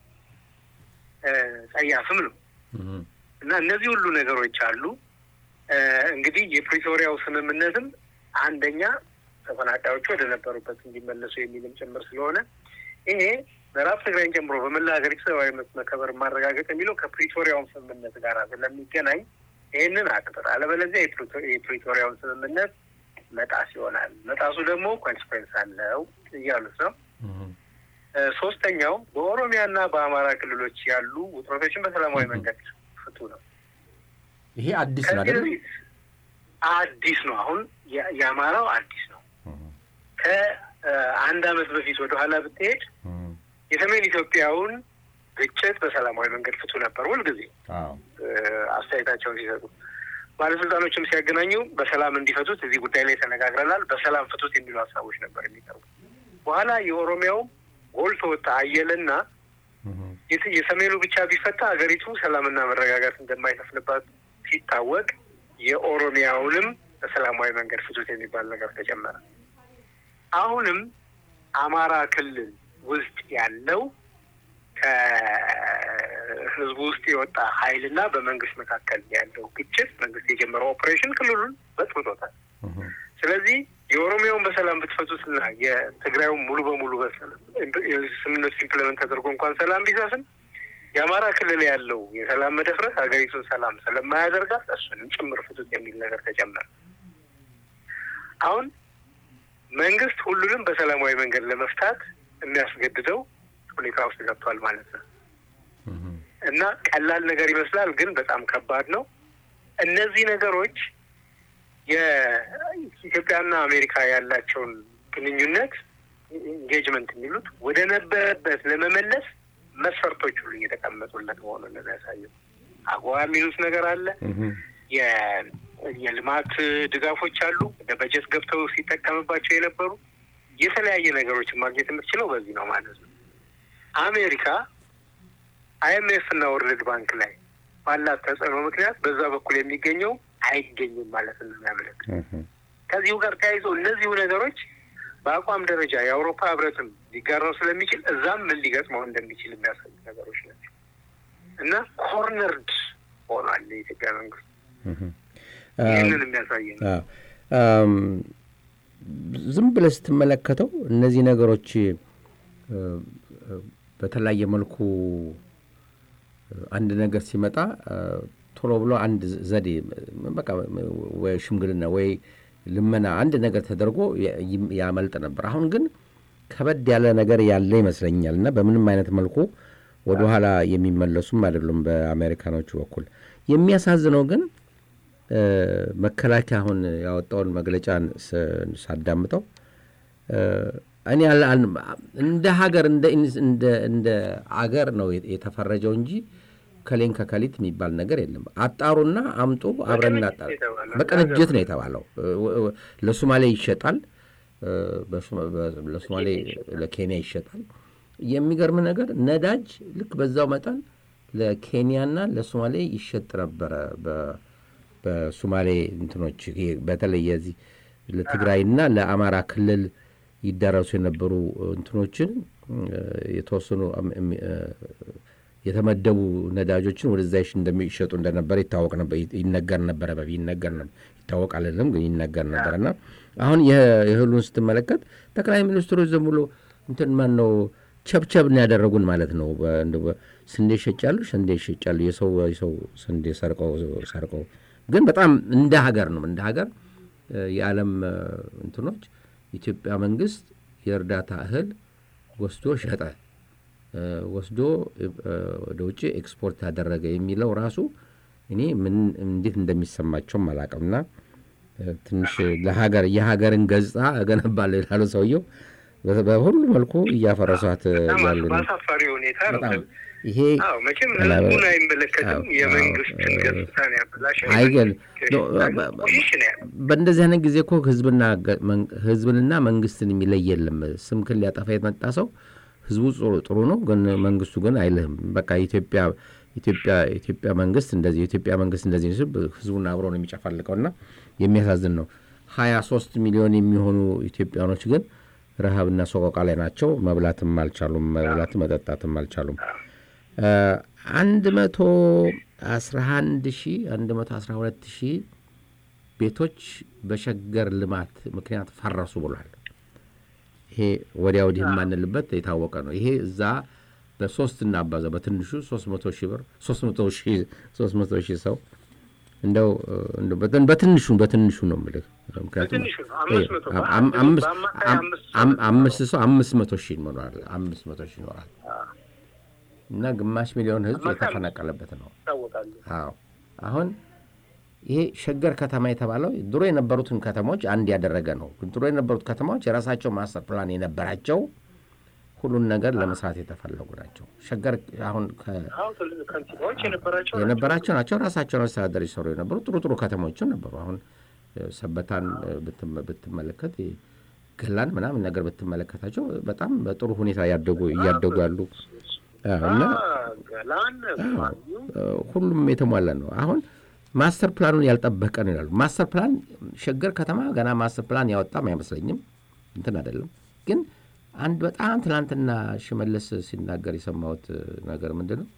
ጸያፍም ነው እና እነዚህ ሁሉ ነገሮች አሉ። እንግዲህ የፕሪቶሪያው ስምምነትም አንደኛ ተፈናቃዮቹ ወደ ነበሩበት እንዲመለሱ የሚልም ጭምር ስለሆነ ይሄ ምዕራብ ትግራይን ጨምሮ በመላ ሀገሪቱ ሰብአዊ መብት መከበር ማረጋገጥ የሚለው ከፕሪቶሪያውን ስምምነት ጋር ስለሚገናኝ ይህንን አቅጥር፣ አለበለዚያ የፕሪቶሪያውን ስምምነት መጣስ ይሆናል። መጣሱ ደግሞ ኮንስኮንስ አለው እያሉት ነው። ሶስተኛው በኦሮሚያና በአማራ ክልሎች ያሉ ውጥረቶችን በሰላማዊ መንገድ ፍቱ ነው። ይሄ አዲስ ነው ከዚህ አይደለም? በፊት አዲስ ነው። አሁን የ- የአማራው አዲስ ነው። ከአንድ አመት በፊት ወደ ኋላ ብትሄድ የሰሜን ኢትዮጵያውን ግጭት በሰላማዊ መንገድ ፍቱ ነበር ሁልጊዜ አዎ። እ፣ አስተያየታቸውን ሲሰጡ ባለስልጣኖችም ሲያገናኙ በሰላም እንዲፈቱት እዚህ ጉዳይ ላይ ተነጋግረናል፣ በሰላም ፍቱት የሚሉ ሀሳቦች ነበር የሚቀርቡ። በኋላ የኦሮሚያው ጎልቶ ወጣ አየለና የት- የሰሜኑ ብቻ ቢፈታ ሀገሪቱ ሰላምና መረጋጋት እንደማይሰፍንባት ሲታወቅ የኦሮሚያውንም በሰላማዊ መንገድ ፍቱት የሚባል ነገር ተጨመረ። አሁንም አማራ ክልል ውስጥ ያለው ከህዝቡ ውስጥ የወጣ ኃይልና በመንግስት መካከል ያለው ግጭት መንግስት የጀመረው ኦፕሬሽን ክልሉን በጥብጦታል። ስለዚህ የኦሮሚያውን በሰላም ብትፈቱትና የትግራዩን ሙሉ በሙሉ በሰላም ስምምነቱ ኢምፕለመንት ተደርጎ እንኳን ሰላም ቢሰፍን የአማራ ክልል ያለው የሰላም መደፍረስ ሀገሪቱን ሰላም ስለማያደርጋት እሱንም ጭምር ፍቱት የሚል ነገር ተጨመረ። አሁን መንግስት ሁሉንም በሰላማዊ መንገድ ለመፍታት የሚያስገድደው ሁኔታ ውስጥ ገብቷል ማለት ነው እና ቀላል ነገር ይመስላል፣ ግን በጣም ከባድ ነው። እነዚህ ነገሮች የኢትዮጵያና አሜሪካ ያላቸውን ግንኙነት ኢንጌጅመንት የሚሉት ወደ ነበረበት ለመመለስ መስፈርቶች ሁሉ እየተቀመጡለት መሆኑን ነው የሚያሳየው። አጎዋ የሚሉት ነገር አለ። የ- የልማት ድጋፎች አሉ። ወደ በጀት ገብተው ሲጠቀምባቸው የነበሩ የተለያየ ነገሮችን ማግኘት የምትችለው በዚህ ነው ማለት ነው። አሜሪካ አይኤምኤፍ እና ወርልድ ባንክ ላይ ባላት ተጽዕኖ ምክንያት በዛ በኩል የሚገኘው አይገኝም ማለት ነው የሚያመለክት ከዚሁ ጋር ተያይዞ እነዚሁ ነገሮች በአቋም ደረጃ የአውሮፓ ህብረትም ሊጋራው ስለሚችል እዛም ምን ሊገጥመው እንደሚችል የሚያሳዩ ነገሮች ናቸው እና ኮርነርድ ሆኗል የኢትዮጵያ መንግስት። ይህንን የሚያሳይ ነው። አዎ። አም፣ ዝም ብለህ ስትመለከተው እነዚህ ነገሮች እ፣ እ፣ በተለያየ መልኩ እ፣ አንድ ነገር ሲመጣ እ፣ ቶሎ ብሎ አንድ ዘዴ በቃ ወይ ሽምግልና ወይ ልመና አንድ ነገር ተደርጎ ያ- ይም- ያመልጥ ነበር። አሁን ግን ከበድ ያለ ነገር ያለ ይመስለኛል እና በምንም አይነት መልኩ ወደኋላ የሚመለሱም አይደሉም በአሜሪካኖቹ በኩል። የሚያሳዝነው ግን እ፣ መከላከያ አሁን ያወጣውን መግለጫ ስ- ሳዳምጠው እ፣ እኔ አል- አል- እንደ ሀገር እንደ ኢንስ- እንደ እንደ አገር ነው የት- የተፈረጀው እንጂ ከሌን ከከሊት የሚባል ነገር የለም። አጣሩና አምጡ አብረን እናጣር። የተባለው በቅንጅት ነው የተባለው። እ፣ እ፣ ለሶማሌ ይሸጣል፣ እ፣ በሶማ- በ- ለሶማሌ ለኬንያ ይሸጣል። የሚገርም ነገር ነዳጅ ልክ በዛው መጠን ለኬንያና ለሶማሌ ይሸጥ ነበረ። በ- በሶማሌ እንትኖች ይሄ በተለይ የዚህ ለትግራይና ለአማራ ክልል ይዳረሱ የነበሩ እንትኖችን እ፣ የተወሰኑ አም- እም- እ፣ የተመደቡ ነዳጆችን ወደዛ ይሽ- እንደሚሸጡ እንደነበረ ይታወቅ ነበር፣ ይ- ይነገር ነበረ። በፊት ይነገር ነበር ይታወቃል አይደለም ግን ይነገር ነበር እና አሁን የህ- የእህሉን ስትመለከት ጠቅላይ ሚኒስትሩ ዝም ብሎ እንትን ማን ነው ቸብቸብ ነው ያደረጉን ማለት ነው። በ- እንደው በ- ስንዴ ይሸጫሉ፣ ስንዴ ይሸጫሉ። የሰው የሰው ስንዴ ሰርቀው ሰርቀው ግን በጣም እንደ ሀገር ነው እንደ ሀገር እ፣ የዓለም እ፣ እንትኖች ኢትዮጵያ መንግስት የእርዳታ እህል ወስዶ ሸጠ እ፣ ወስዶ እ፣ ወደ ውጭ ኤክስፖርት ያደረገ የሚለው ራሱ እኔ ምን እንዴት እንደሚሰማቸውም አላውቅምና እ፣ ትንሽ ለሀገር የሀገርን ገጽታ እገነባለሁ ይላሉ ሰውየው። በ- በሁሉ መልኩ እያፈረሷት እ, በጣም ያሉ ነው። በአሳፋሪ ሁኔታ ነው። በጣም ይሄ አዎ መቼም አላ- ህዝቡን አይመለከትም። አዎ፣ የመንግስትን አዎ፣ ገጽታ ነው ያበላሸው። አይገል ቆሽሽ ነው ያለው። በእንደዚህ አይነት ጊዜ እኮ ህዝብና ገ- መን- ህዝብንና መንግስትን የሚለይ የለም። ስምክን ሊያጠፋ የመጣ ሰው ህዝቡ ጥሩ ጥሩ ነው፣ ግን መንግስቱ ግን አይልህም። በቃ ኢትዮጵያ ኢትዮጵያ ኢትዮጵያ መንግስት እንደዚህ የኢትዮጵያ መንግስት እንደዚህ ሲል ህዝቡን አብሮ ነው የሚጨፈልቀው እና የሚያሳዝን ነው። ሀያ ሶስት ሚሊዮን የሚሆኑ ኢትዮጵያኖች ግን ረሃብና ሰቆቃ ላይ ናቸው። መብላትም አልቻሉም። መብላትም መጠጣትም አልቻሉም። አንድ መቶ አስራ አንድ ሺ አንድ መቶ አስራ ሁለት ሺህ ቤቶች በሸገር ልማት ምክንያት ፈረሱ ብሏል። ይሄ ወዲያ ወዲህ የማንልበት የታወቀ ነው። ይሄ እዛ በሶስት እናባዛው በትንሹ ሶስት መቶ ሺህ ብር ሶስት መቶ ሺህ ሶስት መቶ ሺህ ሰው እንደው በትንሹ በትንሹ ነው የምልህ። ምክንያቱም አምስት ሰው አምስት መቶ ሺህ ይኖራል አምስት መቶ ሺህ ይኖራል እና ግማሽ ሚሊዮን ህዝብ የተፈናቀለበት ነው። አዎ አሁን ይሄ ሸገር ከተማ የተባለው ድሮ የነበሩትን ከተሞች አንድ ያደረገ ነው። ድሮ የነበሩት ከተማዎች የራሳቸው ማስተር ፕላን የነበራቸው ሁሉን ነገር ለመስራት የተፈለጉ ናቸው። ሸገር አሁን የነበራቸው ናቸው። ራሳቸውን አስተዳደር ይሰሩ የነበሩ ጥሩ ጥሩ ከተሞችም ነበሩ። አሁን ሰበታን ብትመለከት ገላን ምናምን ነገር ብትመለከታቸው በጣም በጥሩ ሁኔታ እያደጉ እያደጉ ያሉ እና ሁሉም የተሟላ ነው። አሁን ማስተር ፕላኑን ያልጠበቀ ነው ይላሉ። ማስተር ፕላን ሸገር ከተማ ገና ማስተር ፕላን ያወጣም አይመስለኝም። እንትን አይደለም ግን አንድ በጣም ትናንትና ሽመለስ ሲናገር የሰማሁት ነገር ምንድን ነው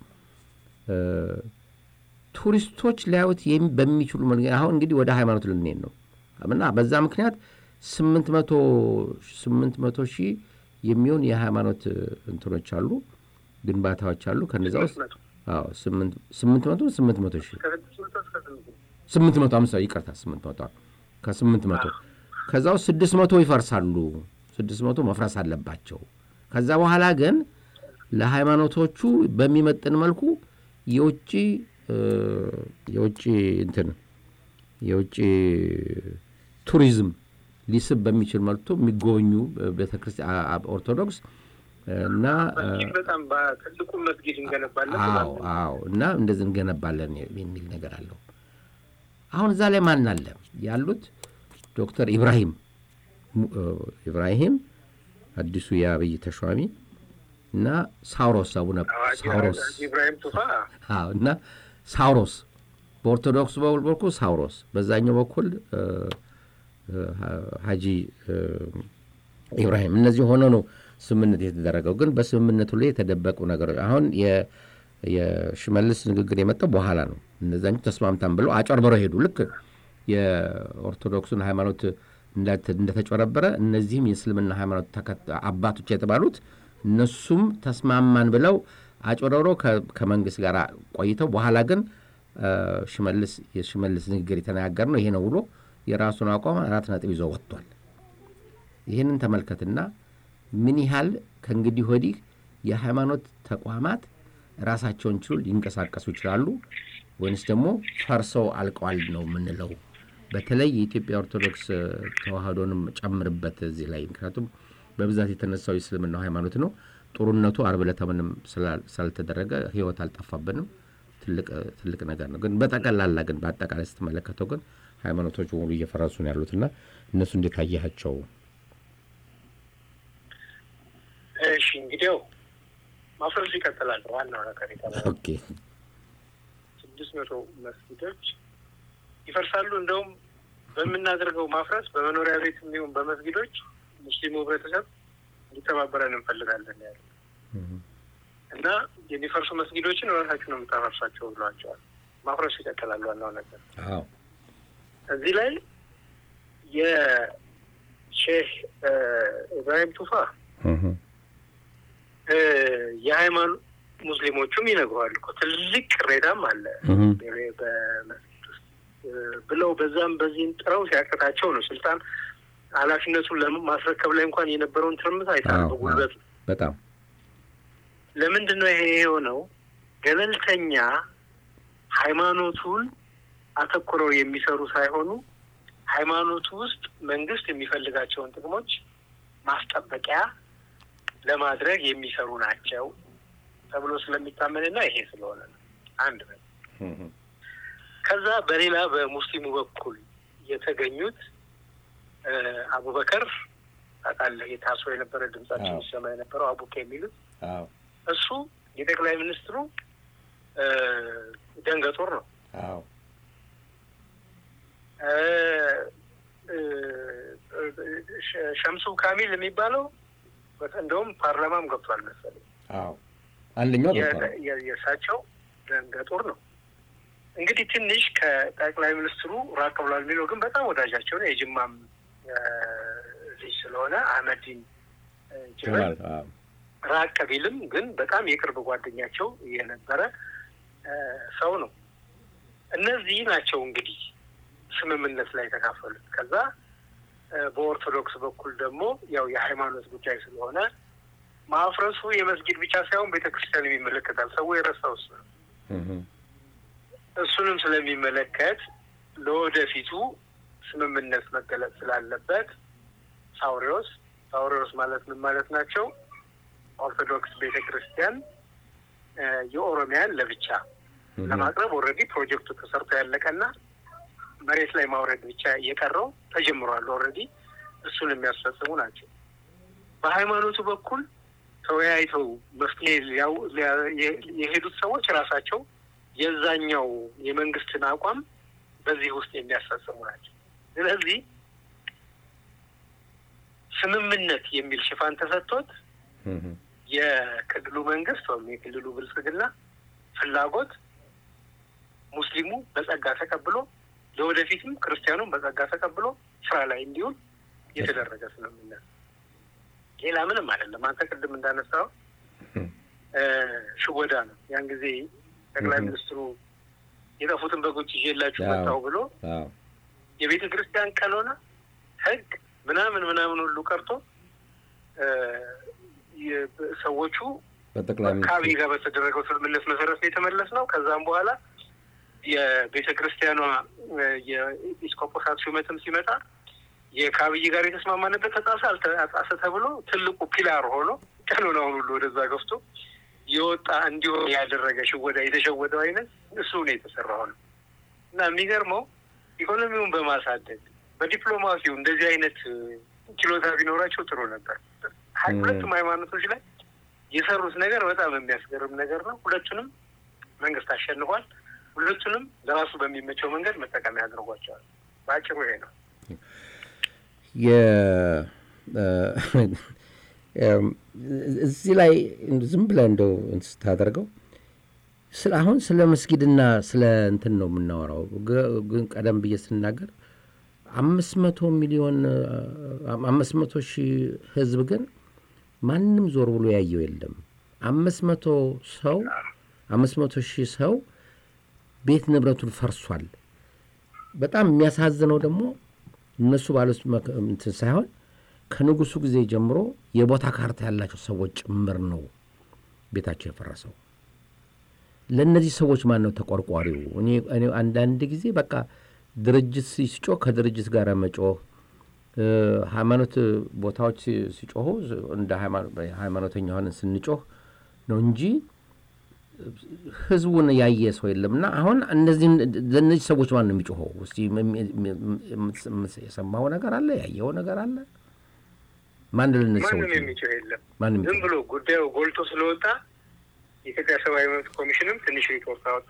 ቱሪስቶች ሊያዩት በሚችሉ አሁን እንግዲህ ወደ ሃይማኖት ልንሄድ ነው እና በዛ ምክንያት ስምንት መቶ ስምንት መቶ ሺህ የሚሆን የሃይማኖት እንትኖች አሉ ግንባታዎች አሉ። ከነዛ ውስጥ ስምንት መቶ ስምንት መቶ ሺህ ስምንት መቶ አምሳ ይቅርታ ስምንት መቶ ከስምንት መቶ ከዛ ውስጥ ስድስት መቶ ይፈርሳሉ። ስድስት መቶ መፍረስ አለባቸው። ከዛ በኋላ ግን ለሃይማኖቶቹ በሚመጥን መልኩ የውጭ የውጭ እንትን የውጭ ቱሪዝም ሊስብ በሚችል መልኩ የሚጎበኙ ቤተክርስቲያን ኦርቶዶክስ እና በጣም በትልቁ መስጊድ እንገነባለን። አዎ አዎ፣ እና እንደዚህ እንገነባለን የሚል ነገር አለው። አሁን እዛ ላይ ማን አለ ያሉት? ዶክተር ኢብራሂም ኢብራሂም አዲሱ የአብይ ተሿሚ እና ሳውሮስ አቡነ ሳውሮስ ኢብራሂም ቱፋ እና ሳውሮስ በኦርቶዶክስ በኩል ሳውሮስ፣ በዛኛው በኩል ሀጂ ኢብራሂም እነዚህ ሆነው ነው ስምምነት የተደረገው። ግን በስምምነቱ ላይ የተደበቁ ነገሮች አሁን የሽመልስ ንግግር የመጣው በኋላ ነው። እነዛኞች ተስማምታን ብለው አጨርበረው ሄዱ። ልክ የኦርቶዶክሱን ሃይማኖት እንደተጨረበረ እነዚህም የእስልምና ሃይማኖት አባቶች የተባሉት እነሱም ተስማማን ብለው አጭበርብረው ከመንግስት ጋር ቆይተው በኋላ ግን ሽመልስ የሽመልስ ንግግር የተነጋገር ነው ይሄ ነው ብሎ የራሱን አቋም አራት ነጥብ ይዞ ወጥቷል። ይህንን ተመልከትና ምን ያህል ከእንግዲህ ወዲህ የሃይማኖት ተቋማት ራሳቸውን ችሉ ሊንቀሳቀሱ ይችላሉ ወይንስ ደግሞ ፈርሰው አልቀዋል ነው የምንለው? በተለይ የኢትዮጵያ ኦርቶዶክስ ተዋህዶንም ጨምርበት እዚህ ላይ ምክንያቱም በብዛት የተነሳው የእስልምናው ሃይማኖት ነው። ጦርነቱ አርብ ዕለት ምንም ስላልተደረገ ህይወት አልጠፋብንም። ትልቅ ነገር ነው። ግን በጠቅላላ ግን በአጠቃላይ ስትመለከተው ግን ሃይማኖቶች በሙሉ እየፈረሱ ነው ያሉትና እነሱ እንዴት አየሃቸው? እሺ እንግዲያው ማፍረሱ ይቀጥላል። ዋናው ነገር ኦኬ ስድስት መቶ መስጊዶች ይፈርሳሉ። እንደውም በምናደርገው ማፍረስ በመኖሪያ ቤት የሚሆን በመስጊዶች ሙስሊሙ ህብረተሰብ እንዲተባበረን እንፈልጋለን ያለ እና የሚፈርሱ መስጊዶችን ራሳችሁ ነው የምታፈርሷቸው ብሏቸዋል። ማፍረሱ ይቀጥላል። ዋናው ነገር እዚህ ላይ የሼህ ኢብራሂም ቱፋ የሃይማኖት ሙስሊሞቹም ይነግረዋል እኮ ትልቅ ቅሬታም አለ በመስጊድ ውስጥ ብለው በዛም በዚህም ጥረው ሲያቀታቸው ነው ስልጣን ኃላፊነቱን ለማስረከብ ላይ እንኳን የነበረውን ትርምት አይታል በጉልበቱ በጣም ለምንድን ነው ይሄ የሆነው? ገለልተኛ ሃይማኖቱን አተኩረው የሚሰሩ ሳይሆኑ ሃይማኖቱ ውስጥ መንግስት የሚፈልጋቸውን ጥቅሞች ማስጠበቂያ ለማድረግ የሚሰሩ ናቸው ተብሎ ስለሚታመንና ይሄ ስለሆነ ነው። አንድ ነው። ከዛ በሌላ በሙስሊሙ በኩል የተገኙት አቡበከር ታውቃለህ፣ የታስሮ የነበረ ድምጻቸው ይሰማ የነበረው አቡከ የሚሉት እሱ የጠቅላይ ሚኒስትሩ ደንገጡር ነው። ሸምሱ ካሚል የሚባለው እንደውም ፓርላማም ገብቷል መሰለኝ። አንደኛው የእሳቸው ደንገጡር ነው። እንግዲህ ትንሽ ከጠቅላይ ሚኒስትሩ ራቅ ብሏል የሚለው ግን በጣም ወዳጃቸው ነው። የጅማም ልጅ ስለሆነ አህመዲን ጅበል ራቅ ቢልም ግን በጣም የቅርብ ጓደኛቸው የነበረ ሰው ነው። እነዚህ ናቸው እንግዲህ ስምምነት ላይ የተካፈሉት። ከዛ በኦርቶዶክስ በኩል ደግሞ ያው የሃይማኖት ጉዳይ ስለሆነ ማፍረሱ የመስጊድ ብቻ ሳይሆን ቤተክርስቲያን ይመለከታል። ሰው የረሳው እሱ ነው። እሱንም ስለሚመለከት ለወደፊቱ ስምምነት መገለጽ ስላለበት ሳውሪዎስ ሳውሪዎስ ማለት ምን ማለት ናቸው? ኦርቶዶክስ ቤተ ክርስቲያን የኦሮሚያን ለብቻ ለማቅረብ ኦልሬዲ ፕሮጀክቱ ተሰርቶ ያለቀና መሬት ላይ ማውረድ ብቻ እየቀረው ተጀምሯል። ኦልሬዲ እሱን የሚያስፈጽሙ ናቸው። በሃይማኖቱ በኩል ተወያይተው መፍትሄ የሄዱት ሰዎች ራሳቸው የዛኛው የመንግስትን አቋም በዚህ ውስጥ የሚያስፈጽሙ ናቸው። ስለዚህ ስምምነት የሚል ሽፋን ተሰጥቶት የክልሉ መንግስት ወይም የክልሉ ብልጽግና ፍላጎት ሙስሊሙ በጸጋ ተቀብሎ ለወደፊትም ክርስቲያኑም በጸጋ ተቀብሎ ስራ ላይ እንዲውል የተደረገ ስምምነት ሌላ ምንም አይደለም። አንተ ቅድም እንዳነሳው ሽወዳ ነው። ያን ጊዜ ጠቅላይ ሚኒስትሩ የጠፉትን በጎች ይዤላችሁ መጣሁ ብሎ የቤተ ክርስቲያን ቀኖና ሕግ ምናምን ምናምን ሁሉ ቀርቶ ሰዎቹ ከአብይ ጋር በተደረገው ስምምነት መሰረት ነው የተመለስ ነው። ከዛም በኋላ የቤተ ክርስቲያኗ የኢስኮጶሳት ሹመትም ሲመጣ የከአብይ ጋር የተስማማንበት ተጣሰ አልተጣሰ ተብሎ ትልቁ ፒላር ሆኖ ቀኖናውን ሁሉ ወደዛ ገፍቶ የወጣ እንዲሆን ያደረገ ሽወዳ የተሸወደው አይነት እሱ ነው የተሰራው ነው እና የሚገርመው ኢኮኖሚውን በማሳደግ በዲፕሎማሲው እንደዚህ አይነት ችሎታ ቢኖራቸው ጥሩ ነበር። ሁለቱም ሃይማኖቶች ላይ የሰሩት ነገር በጣም የሚያስገርም ነገር ነው። ሁለቱንም መንግስት አሸንፏል። ሁለቱንም ለራሱ በሚመቸው መንገድ መጠቀሚያ አድርጓቸዋል። በአጭሩ ይሄ ነው። እዚህ ላይ ዝም ብለህ እንደው ስታደርገው አሁን ስለ መስጊድና ስለ እንትን ነው የምናወራው። ግን ቀደም ብዬ ስናገር አምስት መቶ ሚሊዮን አምስት መቶ ሺህ ህዝብ ግን ማንም ዞር ብሎ ያየው የለም። አምስት መቶ ሰው አምስት መቶ ሺህ ሰው ቤት ንብረቱን ፈርሷል። በጣም የሚያሳዝነው ደግሞ እነሱ ባሉት እንትን ሳይሆን ከንጉሱ ጊዜ ጀምሮ የቦታ ካርታ ያላቸው ሰዎች ጭምር ነው ቤታቸው የፈረሰው። ለእነዚህ ሰዎች ማን ነው ተቆርቋሪው? እኔ አንዳንድ ጊዜ በቃ ድርጅት ሲጮህ ከድርጅት ጋር መጮህ፣ ሃይማኖት ቦታዎች ሲጮሁ እንደ ሃይማኖተኛ ሆነን ስንጮህ ነው እንጂ ህዝቡን ያየ ሰው የለም። እና አሁን እነዚህ ለእነዚህ ሰዎች ማን ነው የሚጮኸው? እስኪ የሰማው ነገር አለ? ያየው ነገር አለ? ማን ለእነዚህ ሰዎች ማንም የሚጮህ የለም። ዝም ብሎ ጉዳዩ ጎልቶ ስለወጣ የኢትዮጵያ ሰብአዊ መብት ኮሚሽንም ትንሽ ሪፖርት አወጣ።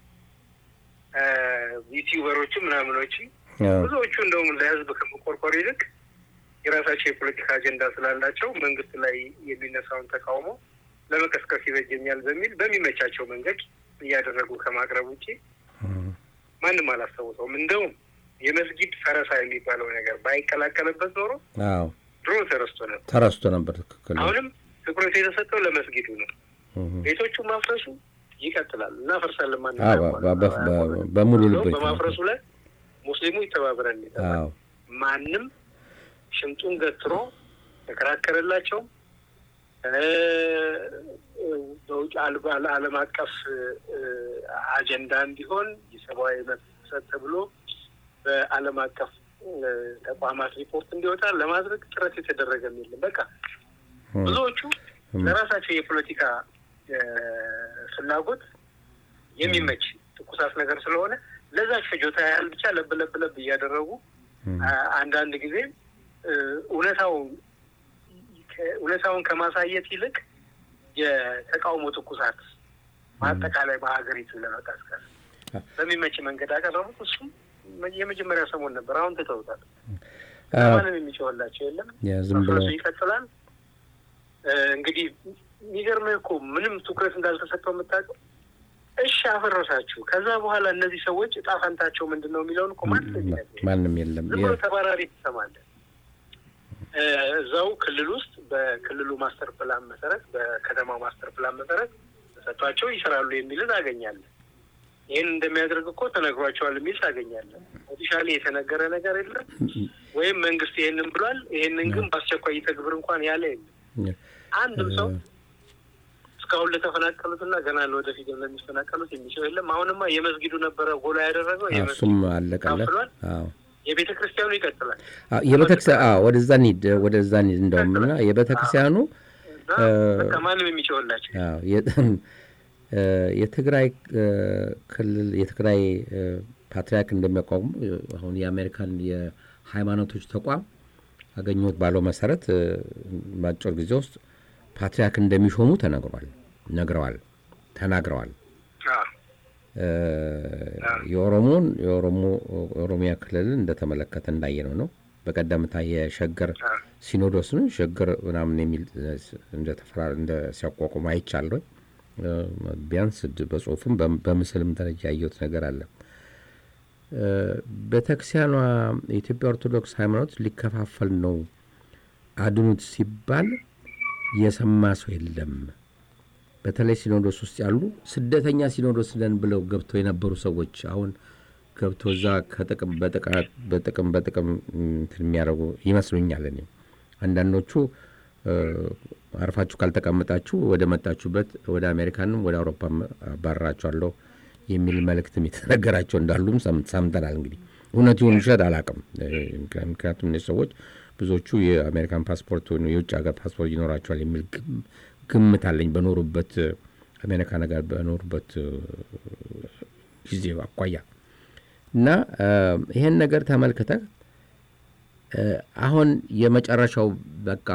ዩቲዩበሮችም ምናምኖች ብዙዎቹ እንደውም ለህዝብ ከመቆርቆር ይልቅ የራሳቸው የፖለቲካ አጀንዳ ስላላቸው መንግስት ላይ የሚነሳውን ተቃውሞ ለመቀስቀስ ይበጀኛል በሚል በሚመቻቸው መንገድ እያደረጉ ከማቅረብ ውጭ ማንም አላስታውሰውም። እንደውም የመስጊድ ፈረሳ የሚባለው ነገር ባይቀላቀልበት ኖሮ ድሮ ተረስቶ ነበር ተረስቶ ነበር። ትክክል። አሁንም ትኩረት የተሰጠው ለመስጊዱ ነው። ቤቶቹ ማፍረሱ ይቀጥላል። እናፈርሳለን። ማንም በሙሉ ልብ በማፍረሱ ላይ ሙስሊሙ ይተባበረን ይጠባል። ማንም ሽንጡን ገትሮ ተከራከረላቸው በውጭ ዓለም አቀፍ አጀንዳ እንዲሆን የሰብአዊ መብት ጥሰት ተብሎ በዓለም አቀፍ ተቋማት ሪፖርት እንዲወጣ ለማድረግ ጥረት የተደረገም የለም። በቃ ብዙዎቹ ለራሳቸው የፖለቲካ ፍላጎት የሚመች ትኩሳት ነገር ስለሆነ ለዛች ፍጆታ ያህል ብቻ ለብ ለብ ለብ እያደረጉ አንዳንድ ጊዜ እውነታው እውነታውን ከማሳየት ይልቅ የተቃውሞ ትኩሳት በአጠቃላይ በሀገሪቱ ለመቀስቀስ በሚመች መንገድ አቀረቡት። እሱም የመጀመሪያ ሰሞን ነበር። አሁን ትተውታል። ማንም የሚጮህላቸው የለም። መፍረሱ ይቀጥላል። እንግዲህ የሚገርምህ እኮ ምንም ትኩረት እንዳልተሰጠው የምታውቀው እሺ አፈረሳችሁ። ከዛ በኋላ እነዚህ ሰዎች እጣ ፈንታቸው ምንድን ነው የሚለውን እኮ ማንም የለም። ዝም ብሎ ተባራሪ ትሰማለህ። እዛው ክልል ውስጥ በክልሉ ማስተር ፕላን መሰረት በከተማው ማስተር ፕላን መሰረት ተሰጥቷቸው ይሰራሉ የሚልን አገኛለን። ይህን እንደሚያደርግ እኮ ተነግሯቸዋል የሚል ታገኛለን። ኦፊሻሊ የተነገረ ነገር የለም ወይም መንግስት ይህንን ብሏል፣ ይህንን ግን በአስቸኳይ ይተግብር እንኳን ያለ የለም። አንድም ሰው እስካሁን ለተፈናቀሉትና ገና ለወደፊት ለሚፈናቀሉት የሚችለው የለም። አሁንማ የመስጊዱ ነበረ ጎላ ያደረገው እሱም አለቀለት። የቤተ ክርስቲያኑ ይቀጥላል። የቤተክርስቲያን ወደዛ እንሂድ ወደዛ እንሂድ እንደውም እና የቤተ ክርስቲያኑ ማንም የሚችወላቸው የትግራይ ክልል የትግራይ ፓትርያርክ እንደሚያቋቁሙ አሁን የአሜሪካን የሃይማኖቶች ተቋም አገኘሁት ባለው መሰረት በአጭር ጊዜ ውስጥ ፓትርያርክ እንደሚሾሙ ተነግሯል ነግረዋል ተናግረዋል። የኦሮሞን የኦሮሞ ኦሮሚያ ክልልን እንደተመለከተ እንዳየነው ነው። በቀደምታ የሸገር ሲኖዶስን ሸገር ምናምን የሚል እንደተፈራ እንደ ሲያቋቁሙ አይቻለሁ። ቢያንስ በጽሁፍም በምስልም ደረጃ ያየሁት ነገር አለ። ቤተክርስቲያኗ የኢትዮጵያ ኦርቶዶክስ ሃይማኖት ሊከፋፈል ነው አድኑት ሲባል የሰማ ሰው የለም። በተለይ ሲኖዶስ ውስጥ ያሉ ስደተኛ ሲኖዶስ ነን ብለው ገብተው የነበሩ ሰዎች አሁን ገብቶ እዛ ከጥቅም በጥቅም በጥቅም እንትን የሚያደርጉ ይመስሉኛል። እኔ አንዳንዶቹ አርፋችሁ ካልተቀመጣችሁ ወደ መጣችሁበት ወደ አሜሪካንም ወደ አውሮፓም አባረራችኋለሁ የሚል መልእክትም የተነገራቸው እንዳሉም ሰምተናል። እንግዲህ እውነት ይሁን ውሸት አላውቅም። ምክንያቱም እነዚህ ሰዎች ብዙዎቹ የአሜሪካን ፓስፖርት ወይ የውጭ ሀገር ፓስፖርት ይኖራቸዋል የሚል ግምት አለኝ በኖሩበት አሜሪካ ነገር በኖሩበት ጊዜ አኳያ እና ይሄን ነገር ተመልክተ አሁን የመጨረሻው በቃ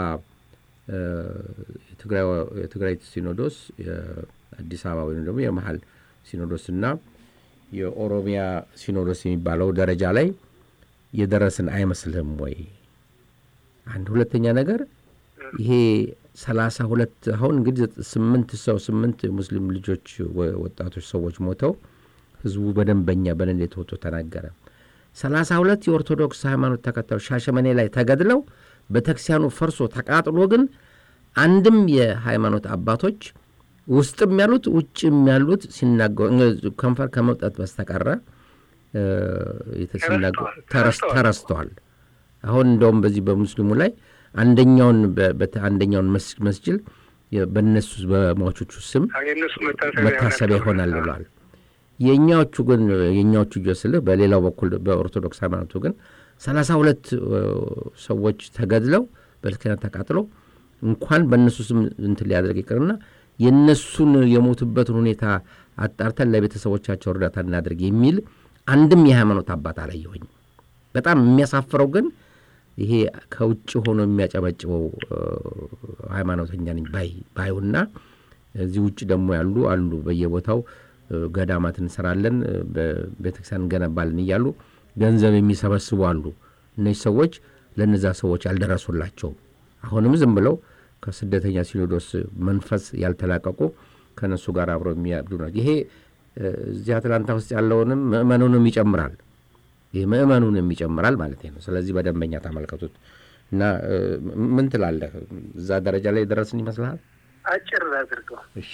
የትግራይ ሲኖዶስ የአዲስ አበባ ወይም ደግሞ የመሀል ሲኖዶስ እና የኦሮሚያ ሲኖዶስ የሚባለው ደረጃ ላይ የደረስን አይመስልህም ወይ? አንድ ሁለተኛ ነገር ይሄ ሰላሳ ሁለት አሁን እንግዲህ ስምንት ሰው ስምንት ሙስሊም ልጆች ወጣቶች ሰዎች ሞተው ህዝቡ በደንበኛ በንዴት ወጥቶ ተናገረ። ሰላሳ ሁለት የኦርቶዶክስ ሃይማኖት ተከታዮች ሻሸመኔ ላይ ተገድለው ቤተክርስቲያኑ ፈርሶ ተቃጥሎ ግን አንድም የሃይማኖት አባቶች ውስጥም ያሉት ውጭም ያሉት ሲናገሩ ከንፈር ከመውጣት በስተቀረ ተረስተዋል። አሁን እንደውም በዚህ በሙስሊሙ ላይ አንደኛውን አንደኛውን መስጅል በእነሱ በሟቾቹ ስም መታሰቢያ ይሆናል ብለዋል። የእኛዎቹ ግን የእኛዎቹ ጆስልህ በሌላው በኩል በኦርቶዶክስ ሃይማኖቱ ግን ሰላሳ ሁለት ሰዎች ተገድለው በልክነት ተቃጥለው እንኳን በእነሱ ስም እንትን ሊያደርግ ይቅርና የእነሱን የሞቱበትን ሁኔታ አጣርተን ለቤተሰቦቻቸው እርዳታ እናደርግ የሚል አንድም የሃይማኖት አባት አላየሁኝ። በጣም የሚያሳፍረው ግን ይሄ ከውጭ ሆኖ የሚያጨበጭበው ሃይማኖተኛ ነኝ ባዩና እዚህ ውጭ ደግሞ ያሉ አሉ በየቦታው ገዳማት እንሰራለን፣ ቤተክርስቲያን እንገነባለን እያሉ ገንዘብ የሚሰበስቡ አሉ። እነዚህ ሰዎች ለእነዛ ሰዎች ያልደረሱላቸውም አሁንም ዝም ብለው ከስደተኛ ሲኖዶስ መንፈስ ያልተላቀቁ ከነሱ ጋር አብረው የሚያብዱ ነው። ይሄ እዚህ አትላንታ ውስጥ ያለውንም ምእመኑንም ይጨምራል። ይህ ምእመኑንም ይጨምራል ማለት ነው። ስለዚህ በደንበኛ ተመልከቱት እና ምን ትላለህ? እዛ ደረጃ ላይ ደረስን ይመስልሃል? አጭር አድርገው። እሺ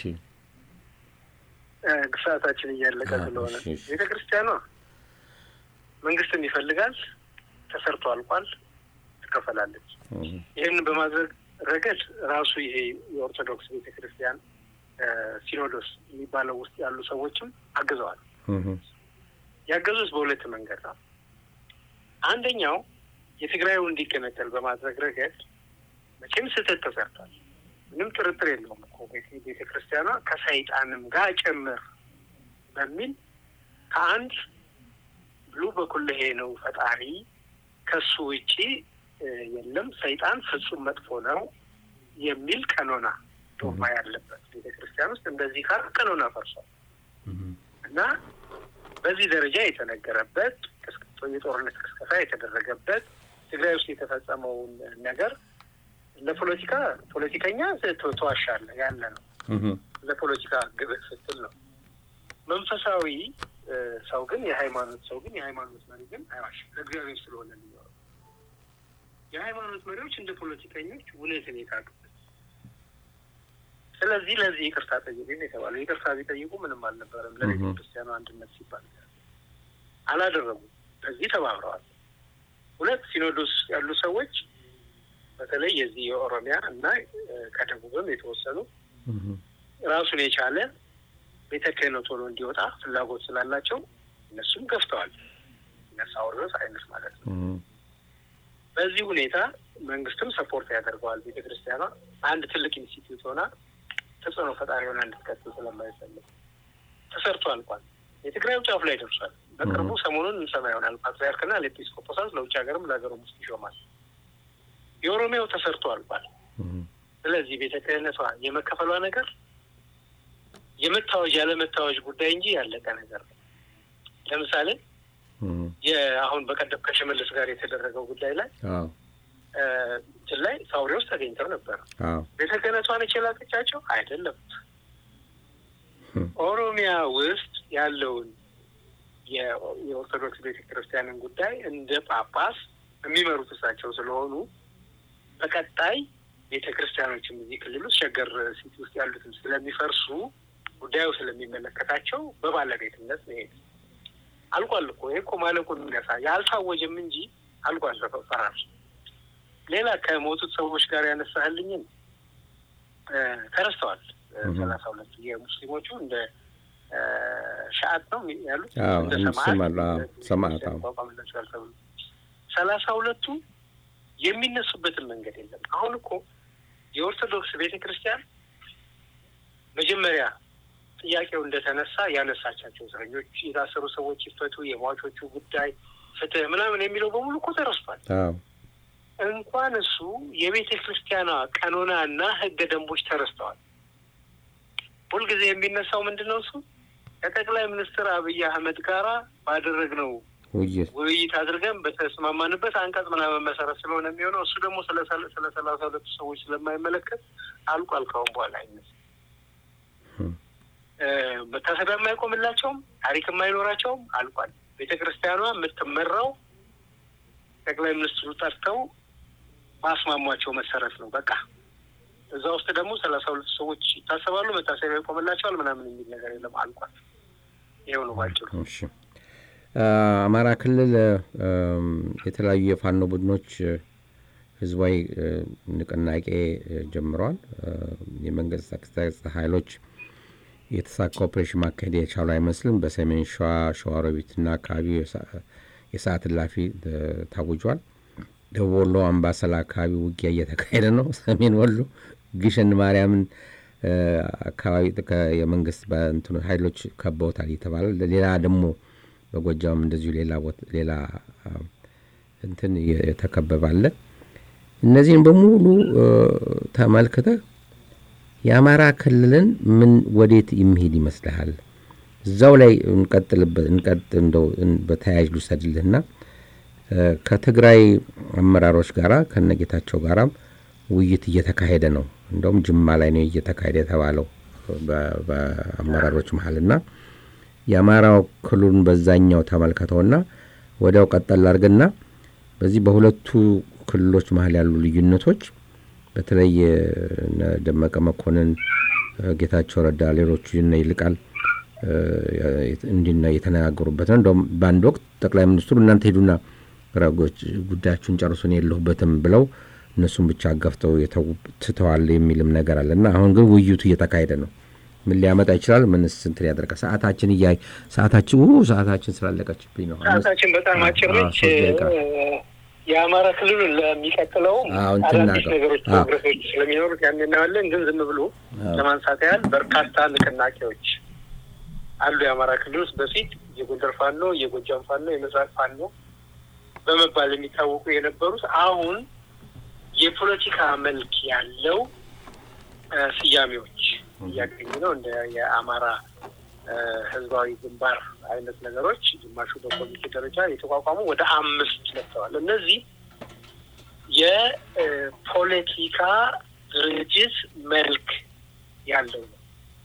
ግሳታችን እያለቀ ስለሆነ ቤተ ክርስቲያኗ መንግስትን ይፈልጋል። ተሰርቶ አልቋል። ትከፈላለች። ይህን በማድረግ ረገድ ራሱ ይሄ የኦርቶዶክስ ቤተ ክርስቲያን ሲኖዶስ የሚባለው ውስጥ ያሉ ሰዎችም አግዘዋል። ያገዙት በሁለት መንገድ ነው። አንደኛው የትግራዩ እንዲገነጠል በማድረግ ረገድ መቼም ስህተት ተሰርቷል። ምንም ጥርጥር የለውም እኮ ቤተ ክርስቲያኗ ከሰይጣንም ጋር ጭምር በሚል ከአንድ ብሉ በኩልሄ ነው ፈጣሪ ከሱ ውጪ የለም ሰይጣን ፍጹም መጥፎ ነው የሚል ቀኖና ዶማ ያለበት ቤተ ክርስቲያን ውስጥ እንደዚህ ካል ቀኖና ፈርሷል እና በዚህ ደረጃ የተነገረበት የጦርነት ቅስቀሳ የተደረገበት ትግራይ ውስጥ የተፈጸመውን ነገር ለፖለቲካ ፖለቲከኛ ተዋሻለ ያለ ነው። ለፖለቲካ ግብህ ስትል ነው። መንፈሳዊ ሰው ግን የሃይማኖት ሰው ግን የሃይማኖት መሪ ግን አይዋሽም። ለእግዚአብሔር ስለሆነ የሚኖረው የሃይማኖት መሪዎች እንደ ፖለቲከኞች እውነትን የታጡበት ስለዚህ ለዚህ ይቅርታ ጠይቁ የተባለው ይቅርታ ቢጠይቁ ምንም አልነበረም። ለቤተ ክርስቲያኑ አንድነት ሲባል አላደረጉም። በዚህ ተባብረዋል። ሁለት ሲኖዶስ ያሉ ሰዎች በተለይ የዚህ የኦሮሚያ እና ከደቡብም የተወሰኑ ራሱን የቻለ ቤተ ክህነት ሆኖ እንዲወጣ ፍላጎት ስላላቸው እነሱም ገፍተዋል። ነሳውሮስ አይነት ማለት ነው። በዚህ ሁኔታ መንግስትም ሰፖርት ያደርገዋል። ቤተ ክርስቲያኗ አንድ ትልቅ ኢንስቲትዩት ሆና ተጽዕኖ ፈጣሪ ሆና እንድትቀጥል ስለማይፈልግ ተሰርቶ አልቋል። የትግራዩ ጫፍ ላይ ደርሷል። በቅርቡ ሰሞኑን እንሰማ ይሆናል። ፓትሪያርክና ለኤጲስቆጶሳት ለውጭ ሀገርም ለሀገሩም ውስጥ ይሾማል። የኦሮሚያው ተሰርቶ አልቋል። ስለዚህ ቤተ ክህነቷ የመከፈሏ ነገር የመታወጅ ያለመታወጅ ጉዳይ እንጂ ያለቀ ነገር ነው። ለምሳሌ አሁን በቀደም ከሽመልስ ጋር የተደረገው ጉዳይ ላይ እንትን ላይ ሳውሪ ውስጥ ተገኝተው ነበር። ቤተ ክህነቷ ነች የላከቻቸው አይደለም። ኦሮሚያ ውስጥ ያለውን የኦርቶዶክስ ቤተ ክርስቲያንን ጉዳይ እንደ ጳጳስ የሚመሩት እሳቸው ስለሆኑ በቀጣይ ቤተ ክርስቲያኖችም እዚህ ክልል ውስጥ ሸገር ሲቲ ውስጥ ያሉትም ስለሚፈርሱ ጉዳዩ ስለሚመለከታቸው በባለቤትነት መሄድ አልቋል እኮ ይሄ እኮ ማለቁን የሚያሳ ያልታወጀም እንጂ አልቋል ፈራር ሌላ ከሞቱት ሰዎች ጋር ያነሳህልኝን ተረስተዋል። ሰላሳ ሁለቱ የሙስሊሞቹ እንደ ሻአት ነው ያሉት ሰማዕት ሰላሳ ሁለቱ የሚነሱበትን መንገድ የለም። አሁን እኮ የኦርቶዶክስ ቤተ ክርስቲያን መጀመሪያ ጥያቄው እንደተነሳ ያነሳቻቸው እስረኞች፣ የታሰሩ ሰዎች ይፈቱ፣ የሟቾቹ ጉዳይ ፍትህ ምናምን የሚለው በሙሉ እኮ ተረስቷል። እንኳን እሱ የቤተ ክርስቲያኗ ቀኖና እና ህገ ደንቦች ተረስተዋል። ሁልጊዜ የሚነሳው ምንድን ነው? እሱ ከጠቅላይ ሚኒስትር አብይ አህመድ ጋራ ባደረግነው ውይይት አድርገን በተስማማንበት አንቀጽ ምናምን መሰረት ስለሆነ የሚሆነው እሱ ደግሞ ስለ ሰላሳ ሁለቱ ሰዎች ስለማይመለከት አልቋል። ካሁን በኋላ አይነሳ መታሰቢያ የማይቆምላቸውም ታሪክ የማይኖራቸውም አልቋል። ቤተ ክርስቲያኗ የምትመራው ጠቅላይ ሚኒስትሩ ጠርተው ማስማሟቸው መሰረት ነው። በቃ እዛ ውስጥ ደግሞ ሰላሳ ሁለቱ ሰዎች ይታሰባሉ፣ መታሰቢያ ይቆምላቸዋል ምናምን የሚል ነገር የለም። አልቋል። ይኸው ነው ባጭሩ። አማራ ክልል የተለያዩ የፋኖ ቡድኖች ህዝባዊ ንቅናቄ ጀምረዋል። የመንግስት ጸጥታ ኃይሎች የተሳካ ኦፕሬሽን ማካሄድ የቻሉ አይመስልም። በሰሜን ሸዋ ሸዋሮቢትና አካባቢው የሰዓት እላፊ ታውጇል። ደቡብ ወሎ አምባሰል አካባቢ ውጊያ እየተካሄደ ነው። ሰሜን ወሎ ግሸን ማርያምን አካባቢ የመንግስት በእንትኑ ኃይሎች ከበውታል እየተባለ ሌላ ደግሞ በጎጃም እንደዚሁ ሌላ እንትን የተከበባለ እነዚህን በሙሉ ተመልክተህ የአማራ ክልልን ምን ወዴት የሚሄድ ይመስልሃል? እዛው ላይ እንቀጥልበት እንቀጥ እንደው በተያያዥ ልውሰድልህና ከትግራይ አመራሮች ጋራ ከነጌታቸው ጋራም ውይይት እየተካሄደ ነው። እንደውም ጅማ ላይ ነው እየተካሄደ የተባለው በአመራሮች መሀልና የአማራው ክልሉን በዛኛው ተመልከተውና ወዲያው ቀጠል አድርግና በዚህ በሁለቱ ክልሎች መሀል ያሉ ልዩነቶች በተለይ ደመቀ መኮንን፣ ጌታቸው ረዳ፣ ሌሎቹ ነ ይልቃል እንዲና እየተነጋገሩበት ነው። እንደውም በአንድ ወቅት ጠቅላይ ሚኒስትሩ እናንተ ሄዱና ጉዳያችሁን ጨርሱን የለሁበትም ብለው እነሱም ብቻ አጋፍተው ትተዋል የሚልም ነገር አለ እና አሁን ግን ውይይቱ እየተካሄደ ነው። ምን ሊያመጣ ይችላል? ምንስ እንትን ያደርጋል? ሰዓታችን እያይ ሰዓታችን ሰዓታችን ስላለቀችብኝ ነው። ሰዓታችን በጣም አጭር ነች። የአማራ ክልሉን ለሚቀጥለው አዳዲስ ነገሮች ፕሮግረሶች ስለሚኖሩት ያን እናያለን። ግን ዝም ብሎ ለማንሳት ያህል በርካታ ንቅናቄዎች አሉ የአማራ ክልል ውስጥ በፊት የጎንደር ፋኖ፣ የጎጃም ፋኖ፣ የምስራቅ ፋኖ በመባል የሚታወቁ የነበሩት አሁን የፖለቲካ መልክ ያለው ስያሜዎች እያገኙ ነው። እንደ የአማራ ህዝባዊ ግንባር አይነት ነገሮች ግማሹ በኮሚቴ ደረጃ የተቋቋሙ ወደ አምስት መጥተዋል። እነዚህ የፖለቲካ ድርጅት መልክ ያለው ነው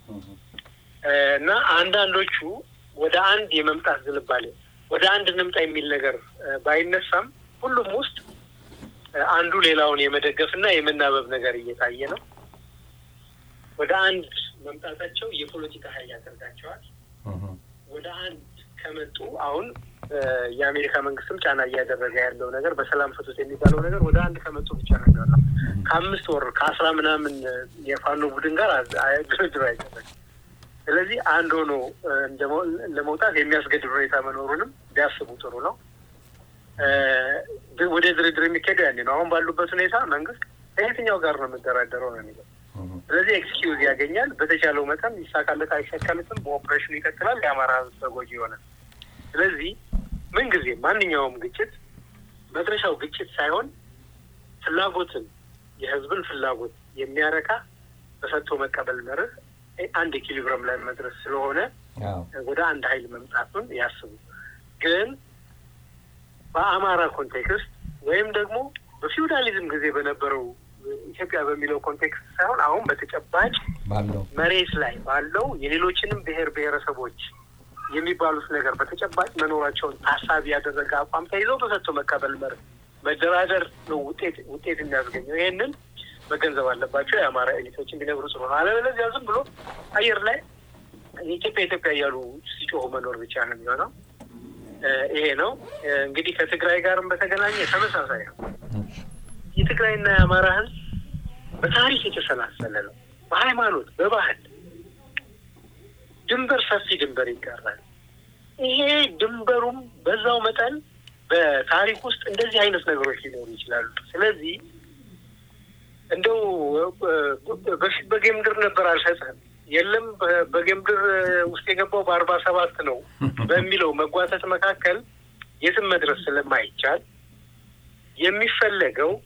እና አንዳንዶቹ ወደ አንድ የመምጣት ዝንባሌ ወደ አንድ እንምጣ የሚል ነገር ባይነሳም ሁሉም ውስጥ አንዱ ሌላውን የመደገፍ እና የመናበብ ነገር እየታየ ነው። ወደ አንድ መምጣታቸው የፖለቲካ ኃይል ያደርጋቸዋል። ወደ አንድ ከመጡ አሁን የአሜሪካ መንግስትም ጫና እያደረገ ያለው ነገር በሰላም ፍቱት የሚባለው ነገር ወደ አንድ ከመጡ ብቻ ነገር ነው። ከአምስት ወር ከአስራ ምናምን የፋኖ ቡድን ጋር ድርድር አይደረግም። ስለዚህ አንድ ሆኖ ለመውጣት የሚያስገድድ ሁኔታ መኖሩንም ቢያስቡ ጥሩ ነው። ወደ ድርድር የሚካሄደው ያኔ ነው። አሁን ባሉበት ሁኔታ መንግስት ከየትኛው ጋር ነው የምደራደረው ነው የሚለው። ስለዚህ ኤክስኪውዝ ያገኛል። በተቻለው መጠን ይሳካለት አይሳካለትም፣ በኦፕሬሽኑ ይቀጥላል። የአማራ ህዝብ ተጎጂ ይሆናል። ስለዚህ ምንጊዜ ማንኛውም ግጭት መድረሻው ግጭት ሳይሆን ፍላጎትን የህዝብን ፍላጎት የሚያረካ በሰጥቶ መቀበል መርህ አንድ ኢኪሊብረም ላይ መድረስ ስለሆነ ወደ አንድ ሀይል መምጣቱን ያስቡ። ግን በአማራ ኮንቴክስት ወይም ደግሞ በፊውዳሊዝም ጊዜ በነበረው ኢትዮጵያ በሚለው ኮንቴክስት ሳይሆን አሁን በተጨባጭ መሬት ላይ ባለው የሌሎችንም ብሔር ብሔረሰቦች የሚባሉት ነገር በተጨባጭ መኖራቸውን ታሳቢ ያደረገ አቋም ተይዘው በሰጥቶ መቀበል መርህ መደራደር ነው ውጤት ውጤት የሚያስገኘው። ይህንን መገንዘብ አለባቸው የአማራ ኤሊቶች እንዲነግሩ ጽሩ ነው። አለበለዚያ ዝም ብሎ አየር ላይ ኢትዮጵያ ኢትዮጵያ እያሉ ሲጮሁ መኖር ብቻ ነው የሚሆነው። ይሄ ነው እንግዲህ ከትግራይ ጋርም በተገናኘ ተመሳሳይ ነው። የትግራይና የአማራ ህዝብ በታሪክ የተሰላሰለ ነው። በሃይማኖት፣ በባህል ድንበር ሰፊ ድንበር ይጋራል። ይሄ ድንበሩም በዛው መጠን በታሪክ ውስጥ እንደዚህ አይነት ነገሮች ሊኖሩ ይችላሉ። ስለዚህ እንደው በፊት በጌምድር ነበር አልሰጥህም የለም በጌምድር ውስጥ የገባው በአርባ ሰባት ነው በሚለው መጓተት መካከል የትም መድረስ ስለማይቻል የሚፈለገው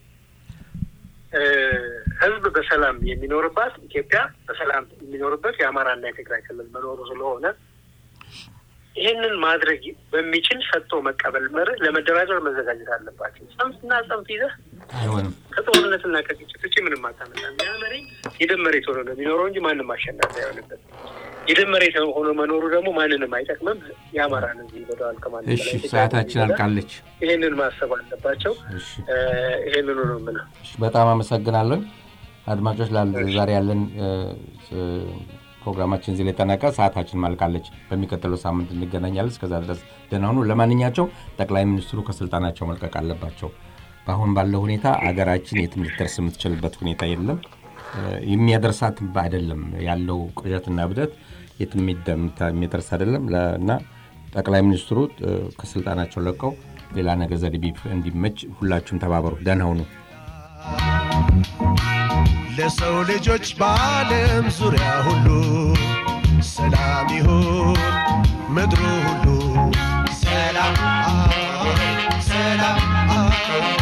ህዝብ በሰላም የሚኖርባት ኢትዮጵያ በሰላም የሚኖርበት የአማራና የትግራይ ክልል መኖሩ ስለሆነ ይህንን ማድረግ በሚችል ሰጥቶ መቀበል መርህ ለመደራደር መዘጋጀት አለባቸው። ጽንፍና ጽንፍ ይዘህ አይሆንም። ከጦርነትና ከግጭት ውጭ ምንም አታመጣም። ያ መሬት የደም መሬት ሆኖ ነው የሚኖረው እንጂ ማንም አሸናፊ አይሆንበት። የደም መሬት ሆኖ መኖሩ ደግሞ ማንንም አይጠቅምም። የአማራን ህዝብ ይበደዋል ከማንም እሺ፣ ሰዓታችን አልቃለች። ይህንን ማሰብ አለባቸው። እሺ፣ ይህንኑ ነው የምለው። በጣም አመሰግናለሁ። አድማጮች ዛሬ ያለን ፕሮግራማችን እዚህ ላይ ጠናቀ። ሰዓታችን ማልቃለች። በሚቀጥለው ሳምንት እንገናኛለን። እስከዛ ድረስ ደህና ሁኑ። ለማንኛቸው ጠቅላይ ሚኒስትሩ ከስልጣናቸው መልቀቅ አለባቸው። በአሁን ባለው ሁኔታ አገራችን የትም ልትደርስ የምትችልበት ሁኔታ የለም። የሚያደርሳት አይደለም ያለው ቅዠትና እብደት የትም የሚደርስ አይደለም እና ጠቅላይ ሚኒስትሩ ከስልጣናቸው ለቀው ሌላ ነገር ዘዴ እንዲመች ሁላችሁም ተባበሩ። ደህና ሁኑ። ለሰው ልጆች በዓለም ዙሪያ ሁሉ ሰላም ይሁን ምድሩ ሁሉ ሰላም ሰላም